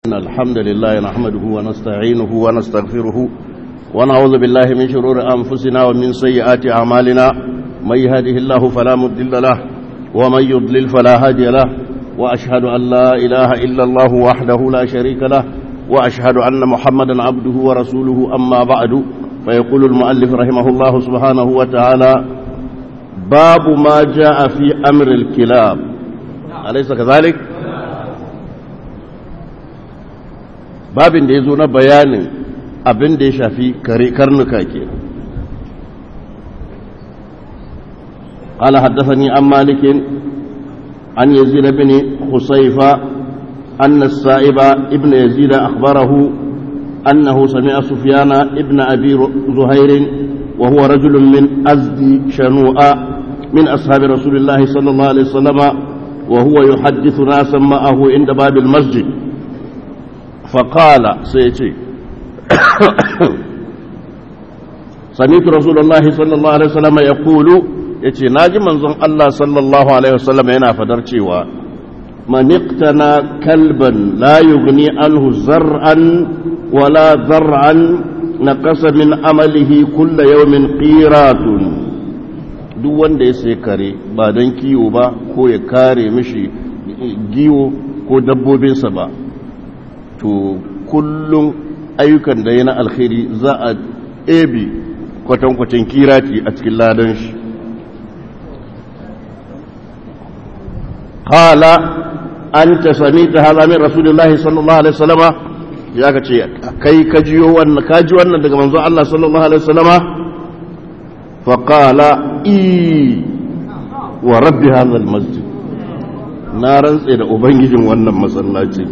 إن الحمد لله نحمده ونستعينه ونستغفره ونعوذ بالله من شرور أنفسنا ومن سيئات أعمالنا من يهده الله فلا مضل له ومن يضلل فلا هادي له وأشهد أن لا إله إلا الله وحده لا شريك له وأشهد أن محمدا عبده ورسوله أما بعد فيقول المؤلف رحمه الله سبحانه وتعالى باب ما جاء في أمر الكلاب أليس كذلك؟ babin da ya zo na bayanin abin da ya shafi karnuka ke قال حدثني عن مالك عن يزيد بن خصيفة أن السائب ابن يزيد أخبره أنه سمع سفيان ابن أبي زهير وهو رجل من أزد شنوء من أصحاب رسول الله صلى الله عليه وسلم وهو يحدث ناسا معه عند باب المسجد فقال سيتي سمعت رسول الله صلى الله عليه وسلم يقول yace naji manzon Allah sallallahu alaihi wasallam yana fadar cewa man iqtana kalban la yughni anhu zar'an wala zar'an naqasa min amalihi kull yawmin qiratun duk wanda ya sai kare ba don kiwo ba ko ya kare mishi giwo ko dabbobinsa ba to kullum ayyukan da ya na alkhairi za a ebi kwatankwacin kirati a cikin ladan shi hala an ta sami ta halamin rasulullahi sallallahu alaihi wasallama ya ka ce kai ka jiyo wannan ka ji wannan daga manzo Allah sallallahu alaihi wasallama fa qala i wa rabbi hadha almasjid na rantse da ubangijin wannan masallaci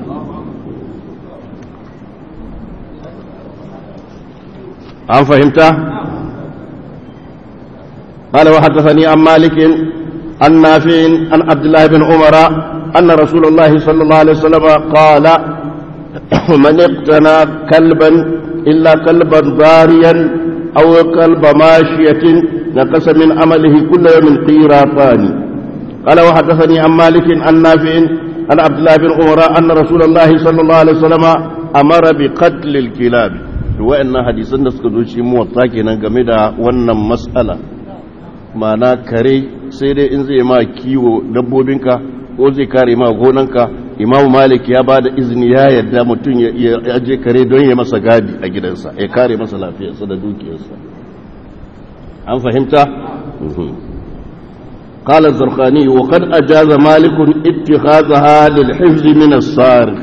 an fahimta قال وحدثني عن مالك عن نافع عن عبد الله بن عمر أن رسول الله صلى الله عليه وسلم قال من اقتنى كلبا إلا كلبا ضاريا أو كلب ماشية نقص من عمله كل يوم قيراطان قال وحدثني عن مالك عن نافع عن عبد الله بن عمر أن رسول الله صلى الله عليه وسلم أمر بقتل الكلاب wa'annan hadisan da suka zo shi muwatta kenan game da wannan matsala ma'ana kare sai dai in zai ma kiwo dabbobinka ko zai kare ma gonanka imamu malik ya ba da izini ya yarda mutum ya je kare don ya masa gadi a gidansa ya kare masa lafiyarsa da dukiyarsa an fahimta قال الزرقاني وقد أجاز مالك اتخاذها للحفظ من الصارخ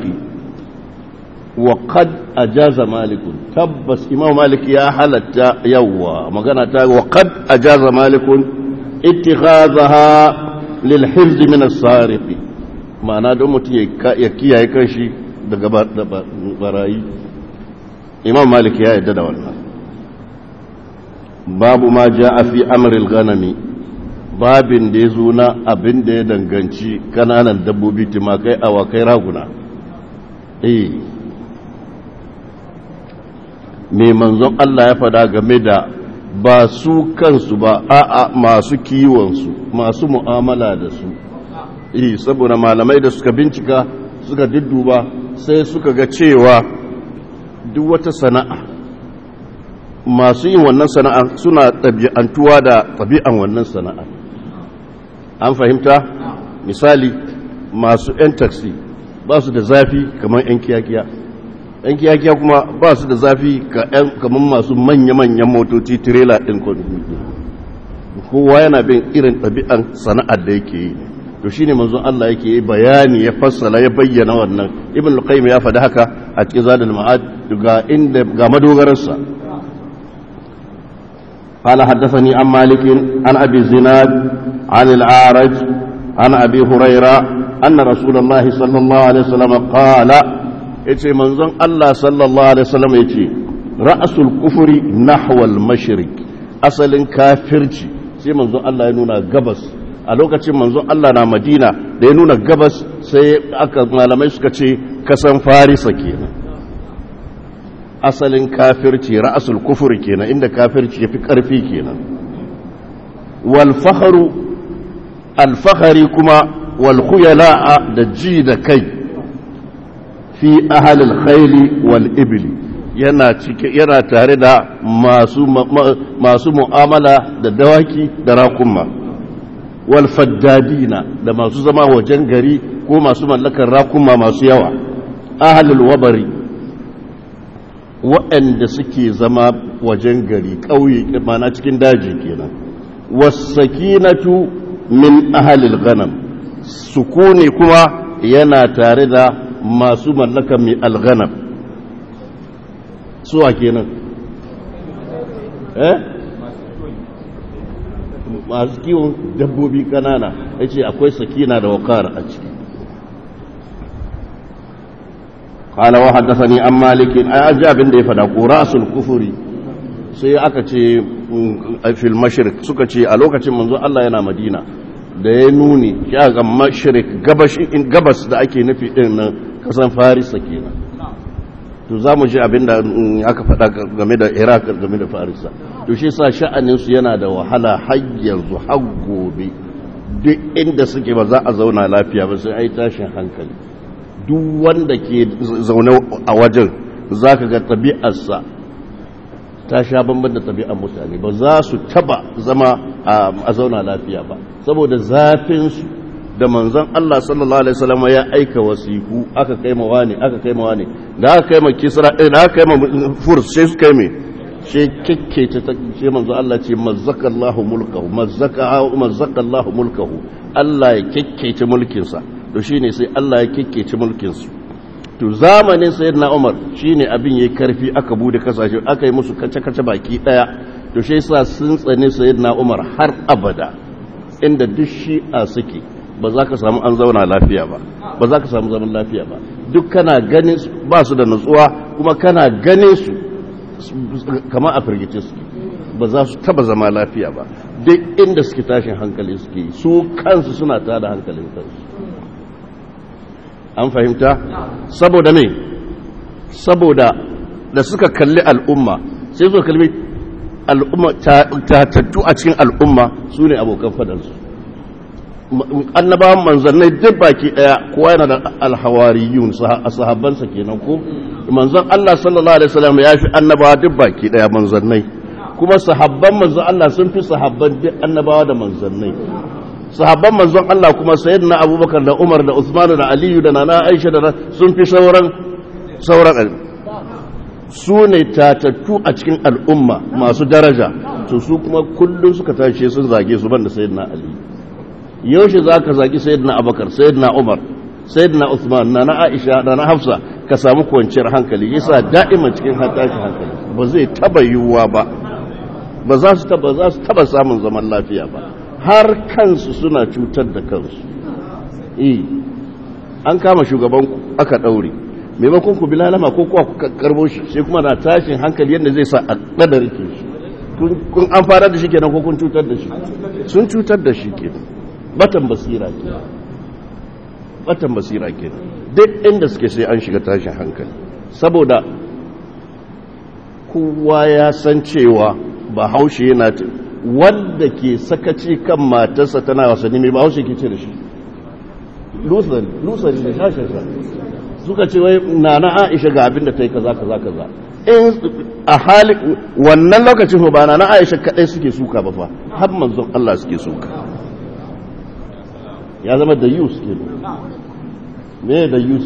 وقد أجاز مالك تبس إمام مالك يا حلت يوا مغانا وقد أجاز مالك اتخاذها للحفظ من السارق ma'ana don mutum ya kiyaye kanshi daga barayi imam malik ya yadda da wannan babu ma ja a fi amril ganami babin da ya zo na abin da ya danganci kananan dabbobi timakai awakai raguna eh mai manzon Allah ya fada game da ba su kansu ba a'a masu kiwonsu masu mu'amala da su eh saboda malamai da suka bincika suka dudduba sai suka ga cewa duk wata sana'a masu yin wannan sana'a suna ɗabi'antuwa da ɗabi'an wannan sana'a an fahimta misali masu 'yan taksi ba su da zafi kamar 'yan kiyakiya yan kiyakiya kuma ba su da zafi kamar masu manya-manyan motoci tirela ɗin kowa yana bin irin ɗabi'an sana'ar da yake yi to shi ne manzon Allah yake yi bayani ya fassala ya bayyana wannan ibn al-qayyim ya faɗi haka a cikin zadul ma'ad ga inda ga madogararsa قال حدثني عن مالك عن ابي الزناد عن الاعرج عن ابي هريره ان رسول الله صلى الله عليه وسلم قال ya ce manzon Allah sallallahu Alaihi wasallam ya ce ra'asul kufuri nahwal mashirik asalin kafirci sai manzon Allah ya nuna gabas a lokacin manzon Allah na madina da ya nuna gabas sai aka malamai suka ce kasan farisa kenan asalin kafirci ra'asul kufuri kenan inda kafirci ya fi ƙarfi kenan wal faharu alfahari kuma wal khuyala da ji da kai fi ahalil khayli wal ibli yana cike yana tare da masu masu mu'amala da dawaki da raƙumma wal faddadina da masu zama wajen gari ko masu mallakar raƙumma masu yawa ahalul wabari waɗanda suke zama wajen gari ƙauye mana cikin daji kenan wasakinatu min ahalil ghanam sukuni kuma yana tare da masu mallaka mai alghanam suwa kenan eh masu kiwon dabbobi kanana ya ce akwai sakina da wakar a ciki قال وحدثني عن مالك اجا بن da ya fada ko rasul kufuri sai aka ce fil mashriq suka ce a lokacin manzo Allah yana Madina da ya nuni ya ga mashriq gabas gabas da ake nufi din nan kasan Farisa kenan to zamu ji abinda aka fada game da Iraq game da Farisa to shi yasa sha'anin su yana da wahala har yanzu har gobe duk inda suke ba za a zauna lafiya ba sai ai tashin hankali duk wanda ke zaune a wajen za ka ga ɗabi'arsa ta sha bambam da ɗabi'ar mutane ba za su taba zama a zauna lafiya ba saboda zafinsu da manzon Allah sallallahu alaihi wasallam ya aika wasiku aka kai ma wani aka kai ma wani da aka kai ma kisra da aka kai ma furs sai su kai me sai kikkece ta ce manzon Allah ce mazzaka Allahu mulkahu mazzaka mazzaka Allahu mulkahu Allah ya kikkece mulkinsa to shi ne sai Allah ya kikkece mulkinsu to zamanin sayyidina Umar shi ne abin ya karfi aka bude kasashe aka yi musu kace-kace baki daya to shi yasa sun tsane sayyidina Umar har abada inda duk shi'a suke ba za ka samu an zauna lafiya ba ba za ka samu zaman lafiya ba duk kana ganin ba su da nutsuwa kuma kana ganin su kama a firgice suke ba za su taba zama lafiya ba duk inda suke tashin hankali suke su kansu suna tada hankalin kansu an fahimta saboda me saboda da suka kalli al'umma sai suka kalli al'umma tatattu a cikin al'umma su ne abokan fadansu annabawan manzannai duk baki daya kowa yana da alhawariyun sahabbansa kenan ko manzon Allah sallallahu alaihi wasallam ya fi annabawa duk baki daya manzannai kuma sahabban manzon Allah sun fi sahabban duk annabawa da manzannai sahabban manzon Allah kuma sayyidina Abubakar da Umar da Uthman da Aliyu da Nana Aisha da sun fi sauran sauran su ne tatattu a cikin al'umma masu daraja to su kuma kullum suka tashi sun zage su banda sayyidina Ali yaushe zaka zagi sayyidina Abubakar sayyidina Umar sayyidina Uthman Nana Aisha da na Hafsa ka samu kwanciyar hankali yasa da'ima cikin tashi hankali ba zai taba yiwuwa ba ba za su taba za su taba samun zaman lafiya ba har kansu suna cutar da kansu eh an kama shugaban aka daure maimakon ku bilalama ko kuwa ku karbo shi sai kuma na tashin hankali yadda zai sa a kadar ke shi kun an fara da shi kenan ko kun cutar da shi sun cutar da shi kenan batan basira ke batan basira ke duk inda suke sai an shiga tashin hankali saboda kowa ya san cewa ba haushe yana wanda ke sakaci kan matarsa tana wasanni mai bahaushe ke ce da shi lusari lusari da shashasha suka ce wai na na aisha ga abin da ta yi kaza kaza kaza in a hali wannan lokacin ba na na aisha kadai suke suka ba fa har manzon Allah suke suka ya zama da yus ke me da yus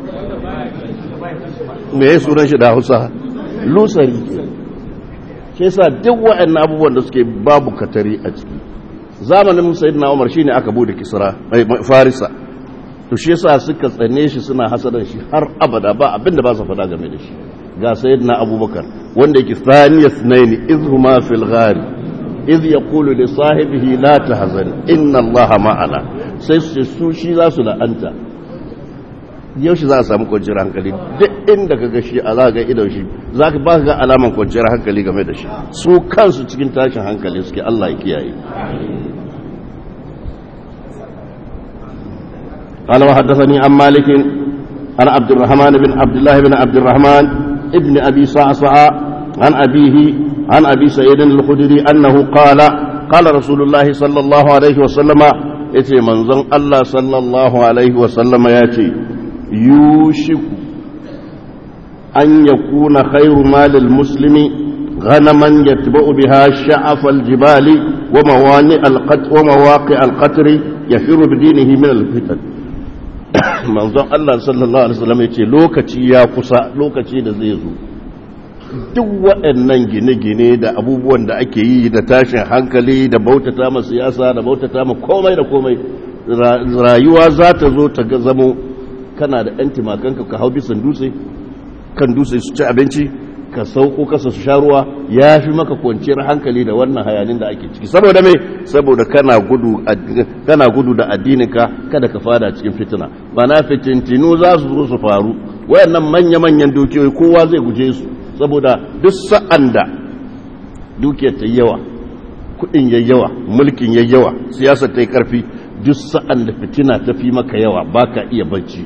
me ya sunan shi da hausa lusari ke shi yasa duk waɗannan abubuwan da suke babu katari a ciki zamanin sayyidina Umar shine aka bude Kisra Farisa to shi yasa suka tsane shi suna hasadan shi har abada ba abinda ba su faɗa game da shi ga sayyidina Abubakar wanda yake thaniya sunaini izhuma fil ghari iz yaqulu li sahibihi la tahzan inna Allaha ma'ana sai su shi za su la'anta yaushe za a samu kwanciyar hankali duk inda ka gashi a za ga idon shi za ka ba ga alaman kwanciyar hankali game da shi su kansu cikin tashin hankali suke Allah ya kiyaye قال وحدثني عن مالك عن عبد الرحمن بن عبد الله بن عبد الرحمن ابن ابي صعصع عن ابيه عن ابي سعيد الخدري انه قال قال رسول الله صلى الله عليه وسلم yace manzon Allah sallallahu alaihi wa sallama yace yushiku أن يكون خير مال المسلم غنما يتبع بها شعف الجبال وموانئ القتر ومواقع القتر يفر بدينه من الفتن manzon Allah sallallahu alaihi wasallam yace lokaci ya kusa lokaci da zai zo duk waɗannan gine-gine da abubuwan da ake yi da tashin hankali da bautata ma siyasa da bautata ma komai da komai rayuwa za ta zo ta zamo kana da ‘yan timakanka ka hau bisan dutse kan dutse su ci abinci ka sauko kasa su sha ruwa ya fi maka kwanciyar hankali da wannan hayanin da ake ciki saboda mai saboda kana gudu kana gudu da addininka kada ka fada cikin fitina ba na fitintinu za su zo su faru wayannan manya-manyan dukiyoyi kowa zai guje su saboda duk sa'an da dukiyar ta yawa kudin yawa mulkin yawa siyasar ta yi karfi duk sa'an da fitina ta fi maka yawa ba ka iya bacci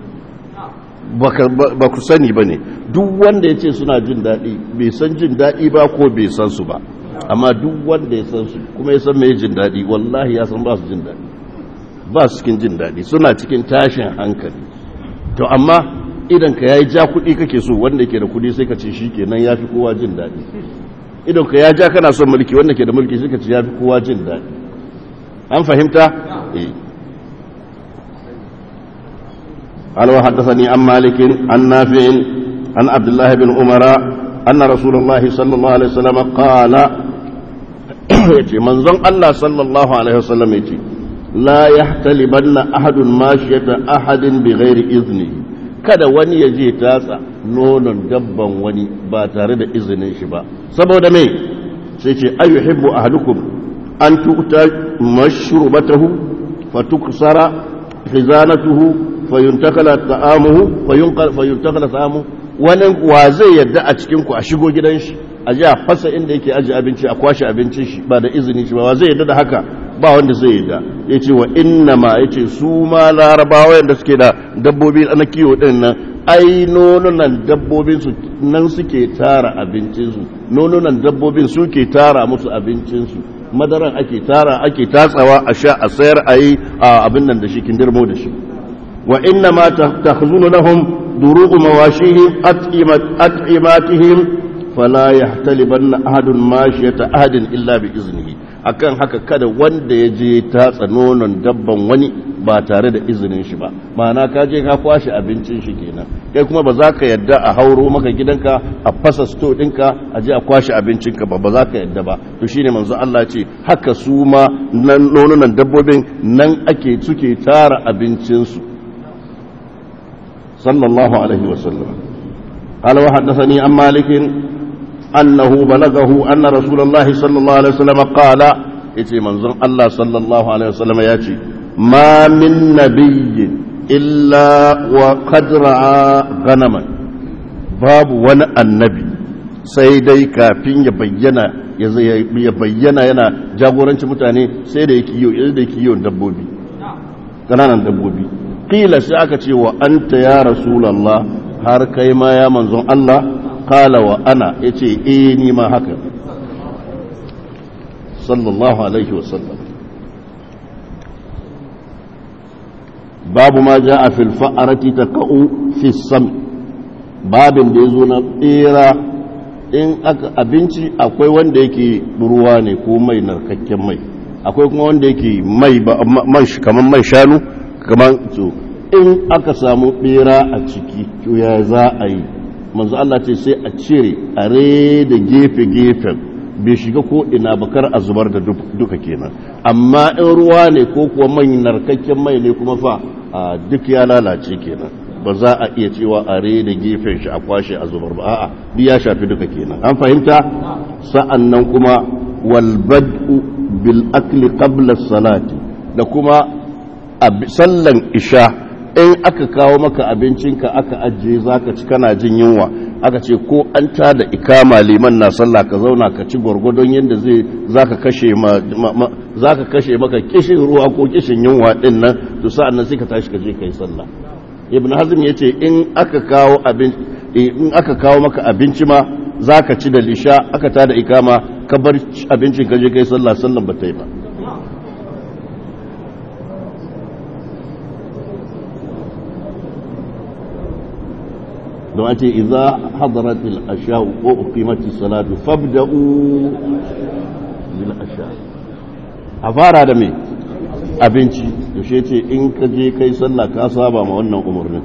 ba ku sani ba ne duk wanda ya ce suna jin daɗi bai san jin daɗi ba ko bai san su ba amma duk wanda ya san su kuma ya san mai jin daɗi wallahi ya san ba su jin daɗi ba su cikin jin daɗi suna cikin tashin hankali to amma idan ka yayi ja kuɗi kake so wanda ke da kuɗi sai ka ce shi kenan ya fi kowa jin daɗi idan ka ya ja kana son mulki wanda ke da mulki sai ka ce ya fi kowa jin daɗi an fahimta eh قال وحدثني عن مالك عن نافع عن عبد الله بن عمر أن رسول الله صلى الله عليه وسلم قال منظم الله صلى الله عليه وسلم يتي لا يحتلبن أحد ماشية أحد بغير إذنه kada wani ya je tatsa nonon dabban wani ba tare da izinin shi ba saboda me sai ce ayyuhibbu ahadukum an tu'ta mashrubatahu fatuksara khizanatuhu fayuntakala ta'amuhu fayuntakala ta'amuhu wani wa zai yadda a cikin ku a shigo gidan shi a ji a fasa inda yake aji abinci a kwashe abincin shi ba da izini shi ba wa zai yadda da haka ba wanda zai yadda ya ce wa inna ma ya ce su ma larabawa yadda suke da dabbobi na kiwo din nan ai nonunan dabbobin su nan suke tara abincinsu nonunan dabbobin suke tara musu abincinsu madaran ake tara ake tatsawa a sha a sayar a yi abin nan da shi kindirmo da shi وإنما تخزن لهم دروغ مواشيهم أطعماتهم فلا يحتلبن أحد ماشية أحد إلا بإذنه akan haka kada wanda ya je tatsa nonon dabban wani ba tare da izinin shi ba ma'ana ka je ka kwashe abincin shi kenan kai kuma ba za ka yadda a hauro maka gidanka a fasa sto ɗinka a je a kwashe abincinka ba ba za ka yadda ba to shine manzo Allah ce haka su ma nonunan dabbobin nan ake suke tara abincinsu صلى الله عليه وسلم قال وحدثني عن مالك أنه بلغه أن رسول الله صلى الله عليه وسلم قال يتي منظر الله صلى الله عليه وسلم ياتي ما من نبي إلا وقد رأى غنما باب وانا النبي سيدي كافين يبين ya bayyana yana jagoranci mutane sai da yake yiwu dabbobi ƙananan dabbobi qila sai aka ce wa anta ya rasulullah har kai ma ya manzon Allah qala wa ana yace eh ni ma haka sallallahu alaihi wasallam babu ma jaa fil fa'arati taqa'u fi sam babin da yazo na tsira in aka abinci akwai wanda yake ruwa ne ko mai narkakken mai akwai kuma wanda yake mai man kamar man shanu kamar to in aka samu bera a ciki to ya za a yi manzo Allah ce sai a cire a da gefe-gefen bai shiga ko ina bakar a zubar da duka kenan amma in ruwa ne ko kuwa mai narkakken mai ne kuma fa a duk ya lalace kenan ba za a iya cewa a da gefen shi a kwashe a zubar ba a'a duk ya shafi duka kenan an fahimta sa'an nan kuma wal bad'u bil akli qabla salati da kuma sallan isha in aka kawo maka abincinka aka ajiye zaka ci kana jin yunwa aka ce ko an ta da ikama liman na sallah ka zauna ka ci gwargwadon yadda zai zaka kashe ma, zaka kashe maka kishin ruwa ko kishin yunwa din nan to sa'an nan sai ka tashi ka je kai sallah ibn hazm yace in aka kawo abin in aka kawo maka abinci ma zaka ci da lisha aka ta da ikama ka bar abincin ka je kai sallah sallan ba ta yi ba don a ce iza hadaratil asha ko uqimati salatu fabda'u bil asha a fara da me abinci yaushe ce in ka je kai sallah ka saba ma wannan umarnin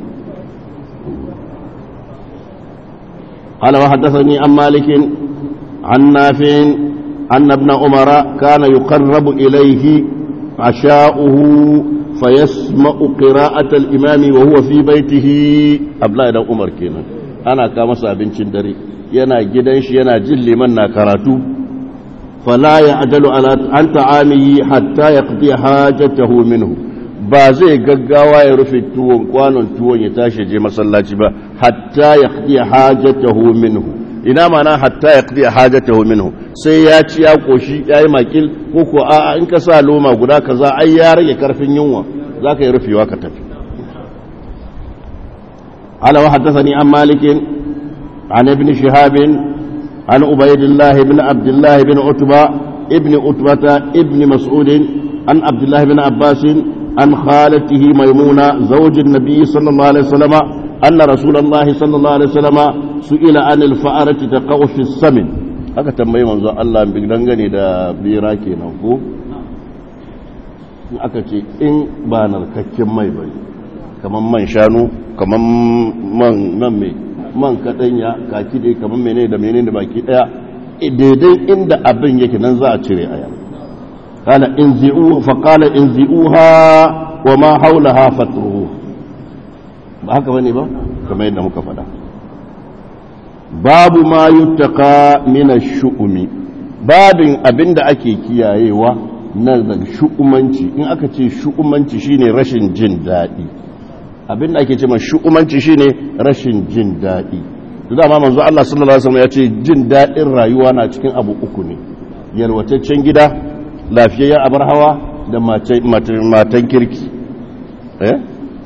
قال وحدثني عن مالك عن نافع أن ابن عمر كان يقرب إليه عشاؤه فيسمع قراءة الإمام وهو في بيته أبلا إلى عمر كينا أنا كما سابين شندري ينا جدنش ينا جل من كراتو فلا يعدل على عن طعامه حتى يقضي حاجته منه ba zai gaggawa ya rufe tuwon kwanon tuwon ya tashi je masallaci ba hatta ya qdi hajatahu minhu ina mana hatta ya qdi hajatahu minhu sai ya ci ya koshi yayi makil ko ko a in ka sa loma guda kaza ai ya rage karfin yunwa zaka yi rufewa ka tafi ala wa haddathani an malik an ibn shihab an ubaydillah ibn abdullah ibn utba ibn utbata ibn mas'ud an abdullah ibn abbas عن خالته ميمونة زوج النبي صلى الله عليه وسلم أن رسول الله صلى الله عليه وسلم سئل عن الفأرة تقع في السمن haka tambayi manzo Allah bi dangane da bira kenan ko in aka ce in ba narkakken mai bane kaman man shanu kaman man man mai man kadanya kaki dai kaman menene da menene da baki daya daidai inda abin yake nan za a cire aya قال انزئوه فقال انزئوها وما حولها فتروه ba haka bane ba kamar yadda muka faɗa babu ma yuttaka min ash-shu'umi babin abinda ake kiyayewa na daga shu'umanci in aka ce shu'umanci shine rashin jin daɗi abinda ake ce ma shu'umanci shine rashin jin daɗi to dama manzo Allah sallallahu alaihi wasallam ya ce jin daɗin rayuwa na cikin abu uku ne yalwataccen gida lafiyayyen abar hawa da matan kirki eh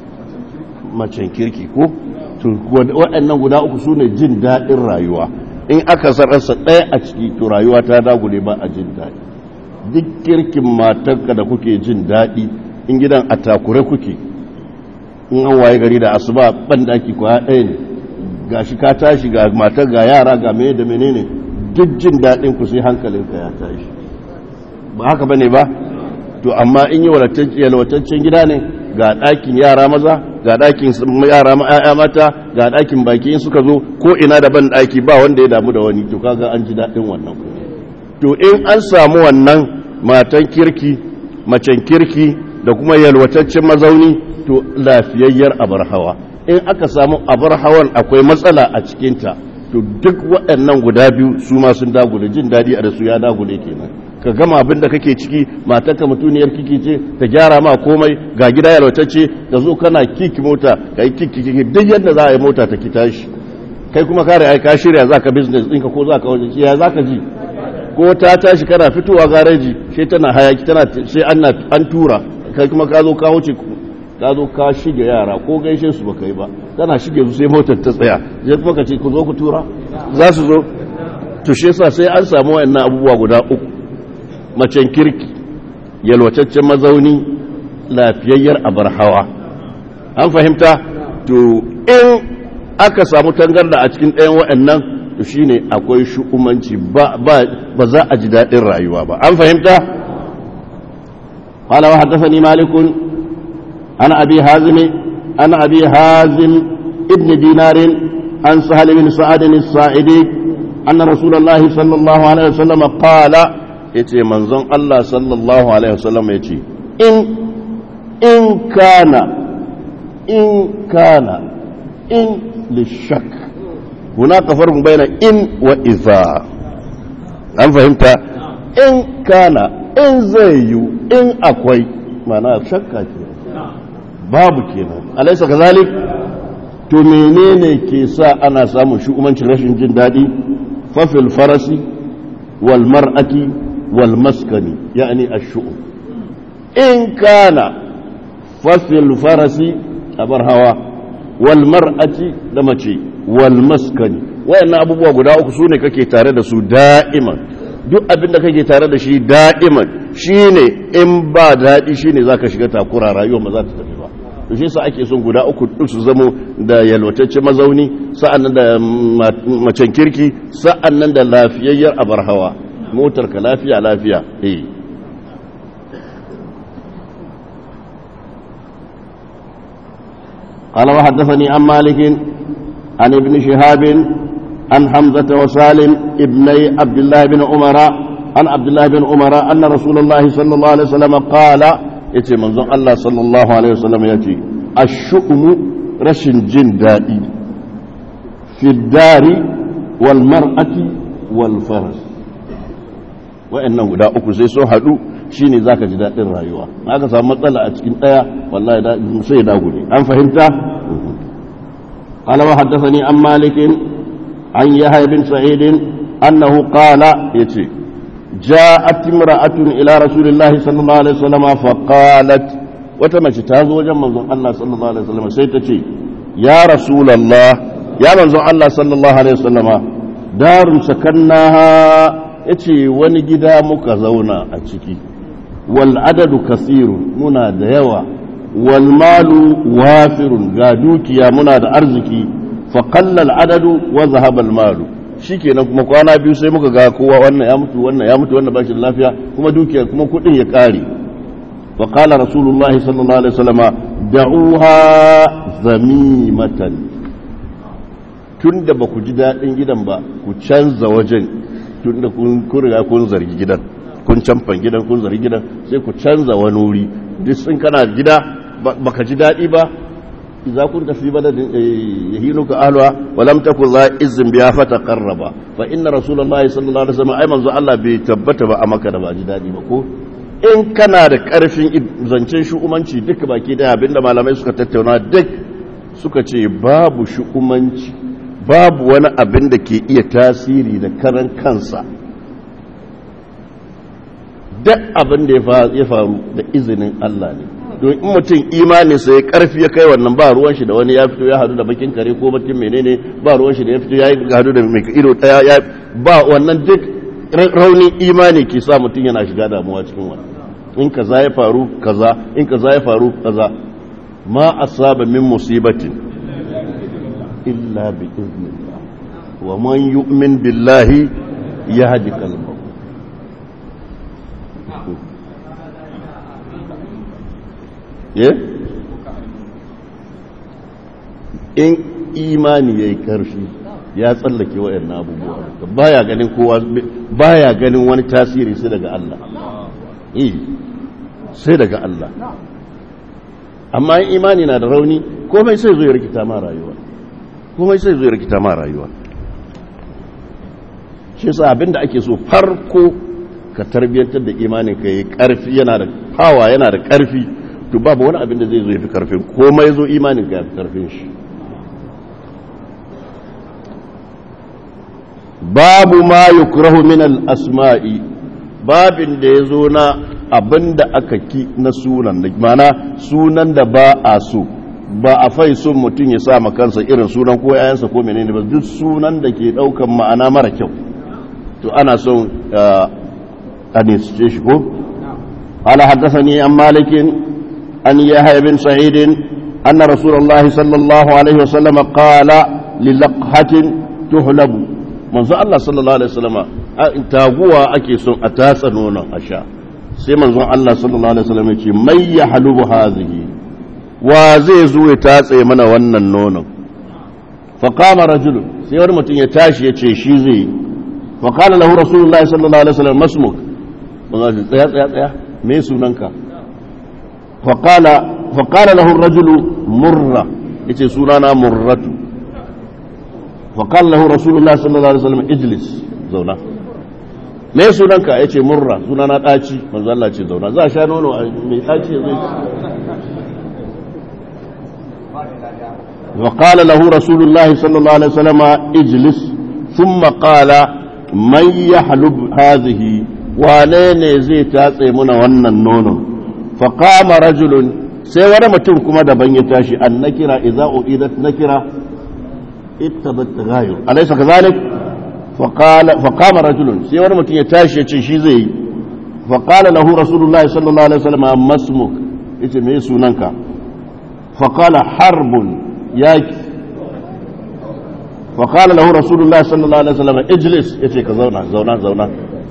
macen kirki ko waɗannan guda uku su ne jin daɗin rayuwa in aka sararsa ɗaya a ciki to rayuwa ta dagule ba a jin daɗi duk kirkin matanka da kuke jin daɗi in gidan a takure kuke in an waye gari da asuba ban daki kwaya ɗaya ne ga shi ka tashi ga matar ga yara ga mene da menene duk jin daɗin ku sai hankalinka ya tashi ba haka ba ne ba to amma in yi yalwataccen gida ne ga ɗakin yara maza ga ɗakin yara ma'aya mata ga ɗakin baki in suka zo ko ina da ban ɗaki ba wanda ya damu da wani to kaga an ji daɗin wannan to in an samu wannan matan kirki macen kirki da kuma yalwataccen mazauni to lafiyayyar abar hawa in aka samu abar hawan akwai matsala a cikinta to duk waɗannan guda biyu su ma sun dagule jin daɗi a da su ya dagule kenan ka gama abin da kake ciki matarka mutuniyar kiki ce ta gyara ma komai ga gida yalwatacce ka zo kana kiki mota ka yi kiki kiki duk yadda za a yi mota ta ki tashi kai kuma kare ai ka shirya za ka business ɗinka ko za ka wajen ya za ka ji ko ta tashi kana fitowa gareji sai tana hayaki tana sai an tura kai kuma ka zo ka wuce ka zo ka shige yara ko gaishe su baka yi ba kana shige su sai motar ta tsaya zai kuma ka ce ku zo ku tura za su zo to shi yasa sai an samu wayannan abubuwa guda uku macen kirki yalwataccen mazauni lafiyayyar abar hawa an fahimta to in aka samu tangarda a cikin ɗayan waɗannan to shine akwai shu'umanci ba ba za a ji daɗin rayuwa ba an fahimta qala wa haddathani malik an abi hazim an abi hazim ibn dinar an sahal bin sa'ad as-sa'idi anna rasulullahi sallallahu alaihi wasallam qala yace manzon Allah sallallahu alaihi wasallam yace in in kana in kana in lishak hunaka farqun baina in wa idha an fahimta in kana in zai yi in akwai mana shakka ke babu kenan alaysa kazalik to menene ke sa ana samun shugabancin rashin jin dadi fafil farasi wal mar'ati wal maskani yani ash-shu'um in kana fafil farasi abar hawa wal mar'ati da mace wal maskani wayannan abubuwa guda uku sune kake tare da su da'iman duk abin da kake tare da shi da'iman shine in ba daɗi shine zaka shiga takura rayuwa ba za ta tafi ba to shi sa ake son guda uku duk su zamo da yalwatacce mazauni sa'annan da macen kirki sa'annan da lafiyayyar abar hawa motar ka lafiya lafiya eh قال وحدثني عن مالك عن ابن شهاب عن حمزة وسالم ابني عبد الله بن عمر عن عبد الله بن عمر أن رسول الله صلى الله عليه وسلم قال يتي منظر الله صلى الله عليه وسلم يتي الشؤم رشن جن دائي في الدار والمرأة والفرس wa'annan guda uku sai sun haɗu shine zaka ji daɗin rayuwa aka samu matsala a cikin ɗaya wallahi da sai da gure an fahimta قال وحدثني عن مالك عن يحيى بن سعيد أنه قال يتي جاءت امرأة إلى رسول الله صلى الله عليه وسلم فقالت وتمشي تازو جمع الله صلى الله عليه وسلم سيتتي يا رسول الله يا منزل الله صلى الله عليه وسلم دار سكناها yace wani gida muka zauna a ciki wal adadu kasirun muna da yawa wal malu wafirun ga dukiya muna da arziki fa qalla al adadu wa zahaba al malu shikenan kuma kwana biyu sai muka ga kowa wannan ya mutu wannan ya mutu wannan bashi da lafiya kuma dukiya kuma kudin ya kare fa qala rasulullah sallallahu alaihi wasallama da'uha zamimatan tunda ba ku ji dadin gidan ba ku canza wajen tun da kun riga kun zargi gidan kun camfan gidan kun zargi gidan sai ku canza wani wuri duk sun kana gida baka ji daɗi ba idza kunta fi baladin yahinuka ahluha wa lam takun za izin biya fata qarraba fa inna rasulullahi sallallahu alaihi wasallam ai manzo Allah bai tabbata ba a maka da ba ji daɗi ba ko in kana da karfin zancen shu'umanci duka baki daya abinda malamai suka tattauna duk suka ce babu shu'umanci babu wani abin da ke iya tasiri da karan kansa duk abin da ya faru da izinin Allah ne don in mutum imaninsa ya karfi ya kai wannan ba ruwan shi da wani ya fito ya hadu da bakin kare ko bakin menene ba ruwan shi da ya fito ya hadu da mai ido daya ya ba wannan duk raunin imani ke sa mutum yana shiga damuwa cikin wannan in kaza ya faru kaza in kaza ya faru kaza ma asaba min musibatin إلا بإذن الله ومن يؤمن بالله يهدي قلبه in imani ya yi karfi ya tsallake wa'yan abubuwa baya ganin kowa baya ganin wani tasiri sai daga Allah sai daga Allah amma imani na da rauni komai sai zo ya rikita ma rayuwa komai sai zai rikita ma rayuwa shi sa abinda ake so farko ka tarbiyyantar da imanin ka yi karfi yana da hawa yana da karfi to babu wani abin da zai zo ya fi karfin komai zo imanin ka ya fi karfin shi babu ma yukrahu min al-asma'i babin da ya zo na abin da aka ki na sunan da mana sunan da ba a so ba a fai son mutum ya sa kansa irin sunan ko yayansa ko menene ba duk sunan da ke daukan ma'ana mara kyau to ana son a nisce shi ko ala haddathani an malikin an yahya bin sa'id anna rasulullah sallallahu alaihi wasallam qala li laqhatin tuhlabu manzo Allah sallallahu alaihi wasallam taguwa ake son a tatsa nonon a sha sai manzo Allah sallallahu alaihi wasallam ya ce may yahlubu hadhihi wa zai zo ya tatse mana wannan nonon faƙama rajulu sai wani mutum ya tashi ya ce shi zai yi faƙala lahu rasulullahi sallallahu alaihi wasallam masmuk ba za su tsaya tsaya tsaya me sunanka faƙala lahu rajulu murra ya ce sunana murratu faƙala lahu rasulullahi sallallahu alaihi wasallam ijlis zauna me sunanka ya ce murra sunana ɗaci manzo Allah ce zauna za a sha nono mai ɗaci ya zai وقال له رسول الله صلى الله عليه وسلم اجلس ثم قال من يحلب هذه wane zai tatse muna wannan nonon faƙama rajulun sai wani mutum kuma daban ya tashi an nakira idza uidat nakira ittabat tagayur alaysa kadhalik faqala faqama rajulun sai wani mutum ya tashi ya ce shi zai yi faqala lahu rasulullah sallallahu alaihi wasallam masmuk yace me sunanka faƙala harbun yaki faƙala lahu rasulullah sallallahu alaihi wasallam ijlis ya ce ka zauna zauna zauna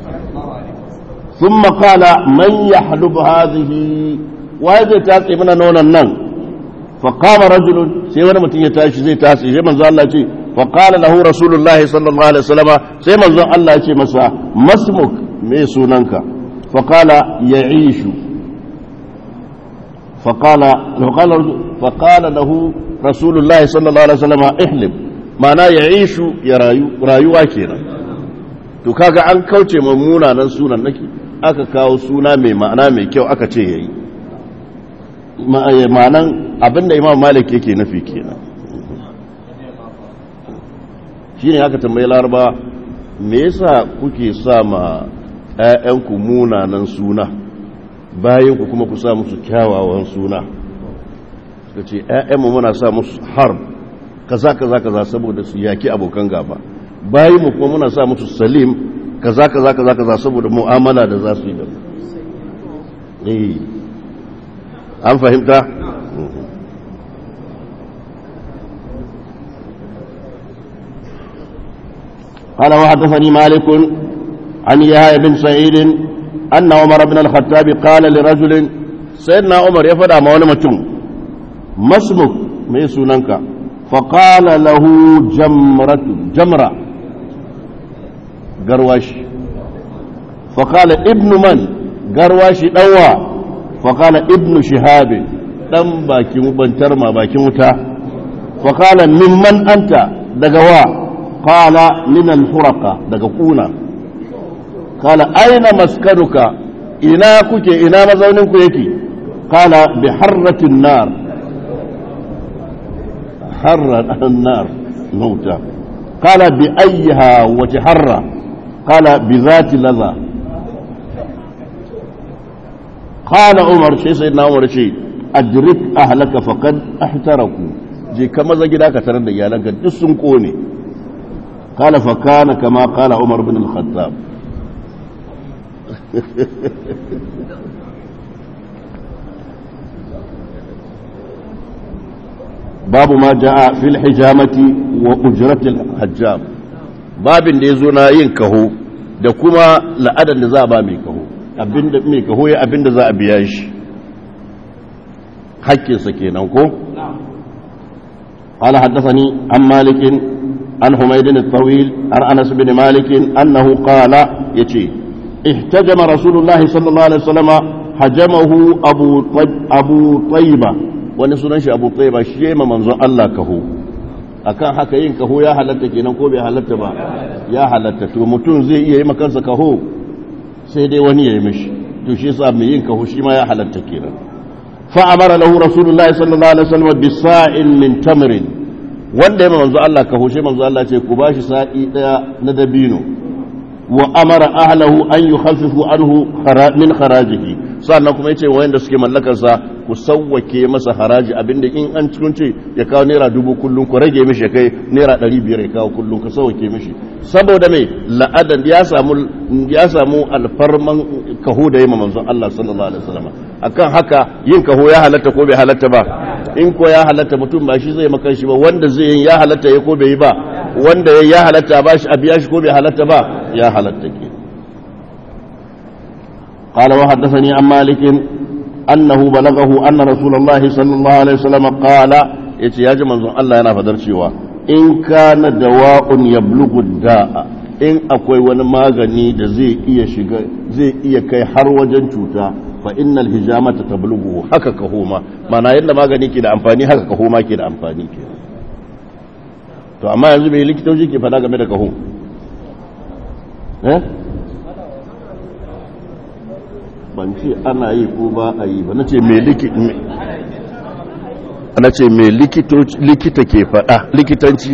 ثم قال من يحلب هذه وهذا تاسي من نون النن فقام رجل سي wani mutum ya tashi zai tashi sai manzo Allah ce فقال له رسول الله صلى الله عليه وسلم sai manzo Allah ya ce masa masmuk me sunanka فقال يعيش فقال فقال فقال له رسول الله صلى الله عليه وسلم احلب معناه يعيش يا rayuwa kenan to kaga an kauce munanan sunan nake aka kawo suna mai ma'ana mai kyau aka ce yayi ma'anan abinda imam malik yake nufi kenan shine aka tambayi laraba me yasa kuke sa ma ƴaƴanku munanan suna bayan ku kuma ku sa musu kyawawan suna suka ce ƴaƴanmu muna sa musu harb kaza kaza kaza saboda su yaki abokan gaba bayan mu kuma muna sa musu salim kaza kaza kaza kaza saboda mu'amala da za su yi da eh an fahimta قال وحدثني مالك عن يحيى بن سعيد أن عمر بن الخطاب قال لرجل سيدنا عمر يفدى مولى متم ما اسمك ما سننك فقال له جمرة جمرة قرواش فقال ابن من قرواش دوا فقال ابن شهاب دم باكي مبنترما باكي متا فقال ممن أنت دقوا قال من الفرقة دقونا قال أين مسكنك إنا كك إنا مزونك يكي قال بحرة النار حر النار موتى قال بأيها وتحرى قال بذات لذا قال عمر شيء سيدنا عمر شيء أدرك أهلك فقد احترقوا جي كما زجداك ترد يالك دسن قوني قال فكان كما قال عمر بن الخطاب باب ما جاء في الحجامة وأجرة الحجام باب da ya zo na yin kaho da kuma la'adar da za a ba mai kaho abinda mai kaho ya abinda za a biya shi hakkinsa kenan ko قال حدثني عن مالك عن حميد الطويل عن انس بن مالك انه قال يتي احتجم رسول الله صلى الله عليه وسلم حجمه ابو طيب ابو طيبه wani sunan shi abu tsaye ba shi ma manzon Allah kaho akan haka yin kaho ya halatta kenan ko bai halatta ba ya halatta to mutum zai iya yi makansa kaho sai dai wani ya yi mishi to shi yasa mai yin kaho shi ma ya halatta kenan fa amara lahu rasulullahi sallallahu alaihi wasallam bi sa'in min tamrin wanda ya manzo Allah kaho shi manzo Allah ce ku bashi sa'i daya na dabino wa amara ahlahu an yukhaffifu anhu min kharajihi sannan kuma yace wayanda suke mallakar sa ku sawwake masa haraji abinda in an cikin ce ya kawo naira dubu kullum ku rage mishi ya kai naira ɗari biyar ya kawo kullum ka sawwake mishi saboda mai la'adan ya samu ya samu alfarman kaho da yi manzon Allah sallallahu alaihi wasallam akan haka yin kaho ya halatta ko bai halatta ba in ko ya halatta mutum ba shi zai maka shi ba wanda zai yin ya halatta ya ko bai yi ba wanda ya ya halatta ba shi a biya shi ko bai halatta ba ya halatta ke قال وحدثني عن مالك أنه بلغه أن رسول الله صلى الله عليه وسلم قال يتي يا جماعة الله أنا فدر شيوا إن كان دواء يبلغ الداء in akwai wani magani da zai iya shiga zai iya kai har wajen cuta fa innal hijamata tablughu haka kahoma mana yadda magani ke da amfani haka kahoma ke da amfani ke to amma yanzu bai likitoci ke fada game da kaho eh ban ce ana yi ko ba a yi ba na ce mai na ce mai likita ke fada likitanci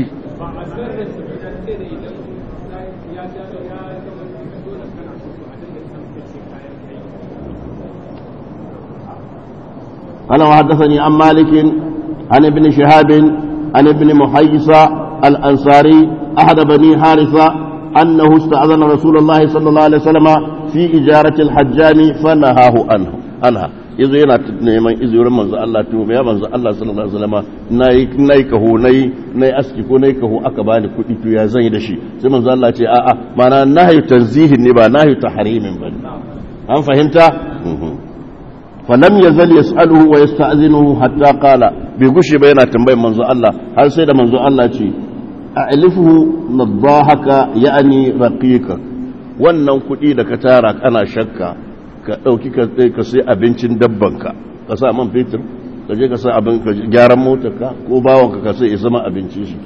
قال وحدثني عن مالك عن ابن شهاب عن ابن محيصة الأنصاري أحد بني حارثة أنه استأذن رسول الله صلى الله عليه وسلم في إجارة الحجام فنهاه عنه عنها yazo yana neman izinin manzo Allah to ya manzo Allah sallallahu alaihi wasallam nayi nayi kaho nayi nayi aski ko nayi kaho aka bani kuɗi to ya zan yi da shi sai manzo Allah ce a'a mana nahyu tanzihin ne ba nahyu tahrimin bane an fahimta falam yazal yas'aluhu wa yasta'zinuhu hatta qala bai gushe ba yana tambayar manzo Allah har sai da manzo Allah ce a'lifuhu nadahaka ya'ni raqiqa wannan kuɗi da ka tara kana shakka ka ɗauki ka sai abincin dabbanka ka sa man fetur ka je ka sa abin ka gyaran motarka ko bawanka ka sai ya zama abincin shi ke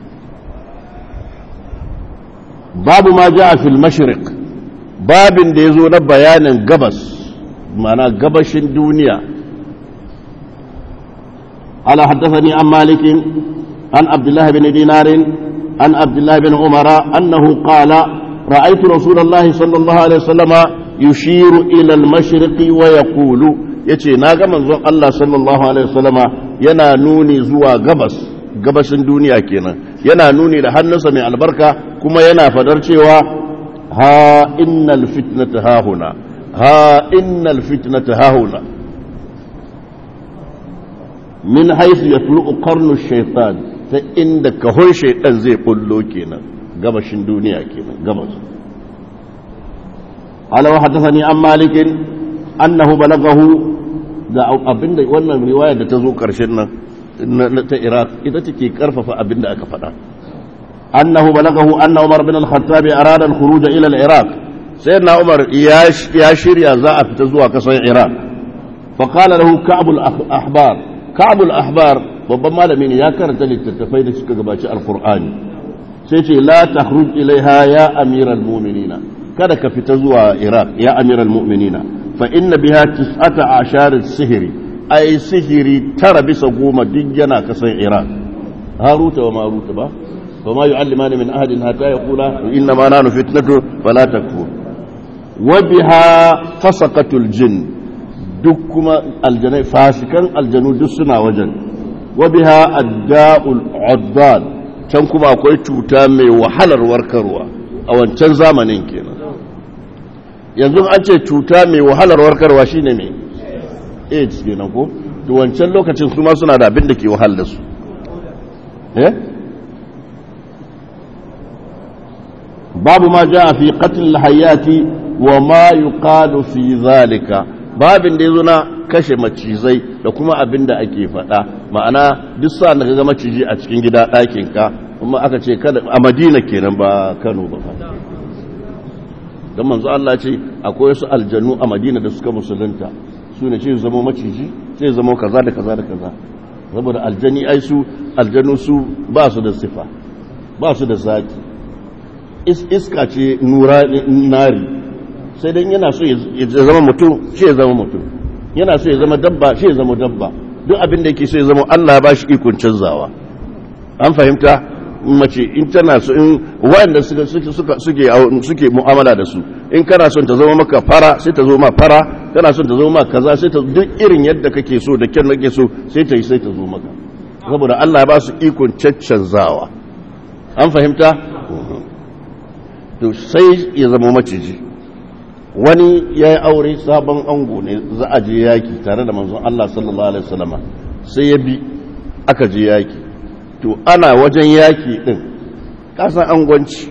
babu ma ja a fil mashriq babin da ya zo na bayanin gabas mana gabashin duniya ala haddathani an malikin an abdullahi bin dinarin an abdullahi bin umara annahu qala ra'aytu rasulullahi sallallahu alaihi wasallama yushiru ila al-mashriqi wa yaqulu yace naga manzon Allah sallallahu alaihi wasallama yana nuni zuwa gabas gabashin duniya kenan yana nuni da hannunsa mai albarka kuma yana fadar cewa ha innal fitnata hahuna ha innal fitnata hahuna min haythu yatlu'u qarnu shaytan ta inda kahon shaytan zai bullo kenan gabashin duniya kenan gabas قال وحدثني عن مالك أنه بلغه da abinda wannan riwaya da ta zo karshen nan ta Iraq ita take karfafa abinda aka faɗa annahu balagahu anna Umar bin al-Khattab arada al-khuruj ila al-Iraq sayyidina Umar ya shirya za a fita zuwa kasar Iraq fa qala lahu Ka'b al-Ahbar Ka'b al-Ahbar babban malami ne ya karanta littattafai da suka gabaci al-Qur'ani sai ce la takhruj ilaiha ya amiral mu'minina kada ka fita zuwa iraq ya amiral mu'minina fa inna biha tis'ata ashar sihiri ai sihiri tara bisa goma duk yana kasan iraq haruta wa maruta ba wa ma yu'allimani min ahadin hatta yaqula inna ma nanu fitnatu fala takfur wa biha fasaqatul jin duk kuma aljanai fasikan aljanu duk suna wajen wa biha adda'ul uddal can kuma akwai cuta mai wahalar warkarwa a wancan zamanin kenan yanzu an ce cuta mai wahalar warkarwa shine mai aids kenan ko to wancan lokacin su ma suna da abin da ke wahal da su eh babu ma jaa fi qatl hayati wa ma yuqalu fi zalika babin da yazo na kashe macizai da kuma abin da ake faɗa ma'ana duk sa da ga maciji a cikin gida ɗakin ka kuma aka ce kada a Madina kenan ba Kano ba don manzo Allah ce akwai wasu aljanu a madina da suka musulunta su ne ce zama maciji sai zama kaza da kaza da kaza saboda aljani ai su aljanu su ba su da sifa ba su da zaki iska ce nura nari sai dan yana so ya zama mutum shi ya zama mutum yana so ya zama dabba shi ya zama dabba duk abin da yake so ya zama Allah ba shi ikon canzawa an fahimta mace in tana so in wanda suka suka suke suke mu'amala da su in kana son ta zama maka fara sai ta zo ma fara kana son ta zama maka kaza sai ta duk irin yadda kake so da kyan nake so sai ta yi sai ta zo maka saboda Allah ya ba su ikon caccanzawa an fahimta to sai ya zama maciji wani ya yi aure sabon ango ne za a je yaki tare da manzon Allah sallallahu alaihi wasallama sai ya bi aka je yaki to ana wajen yaki din kasan angwanci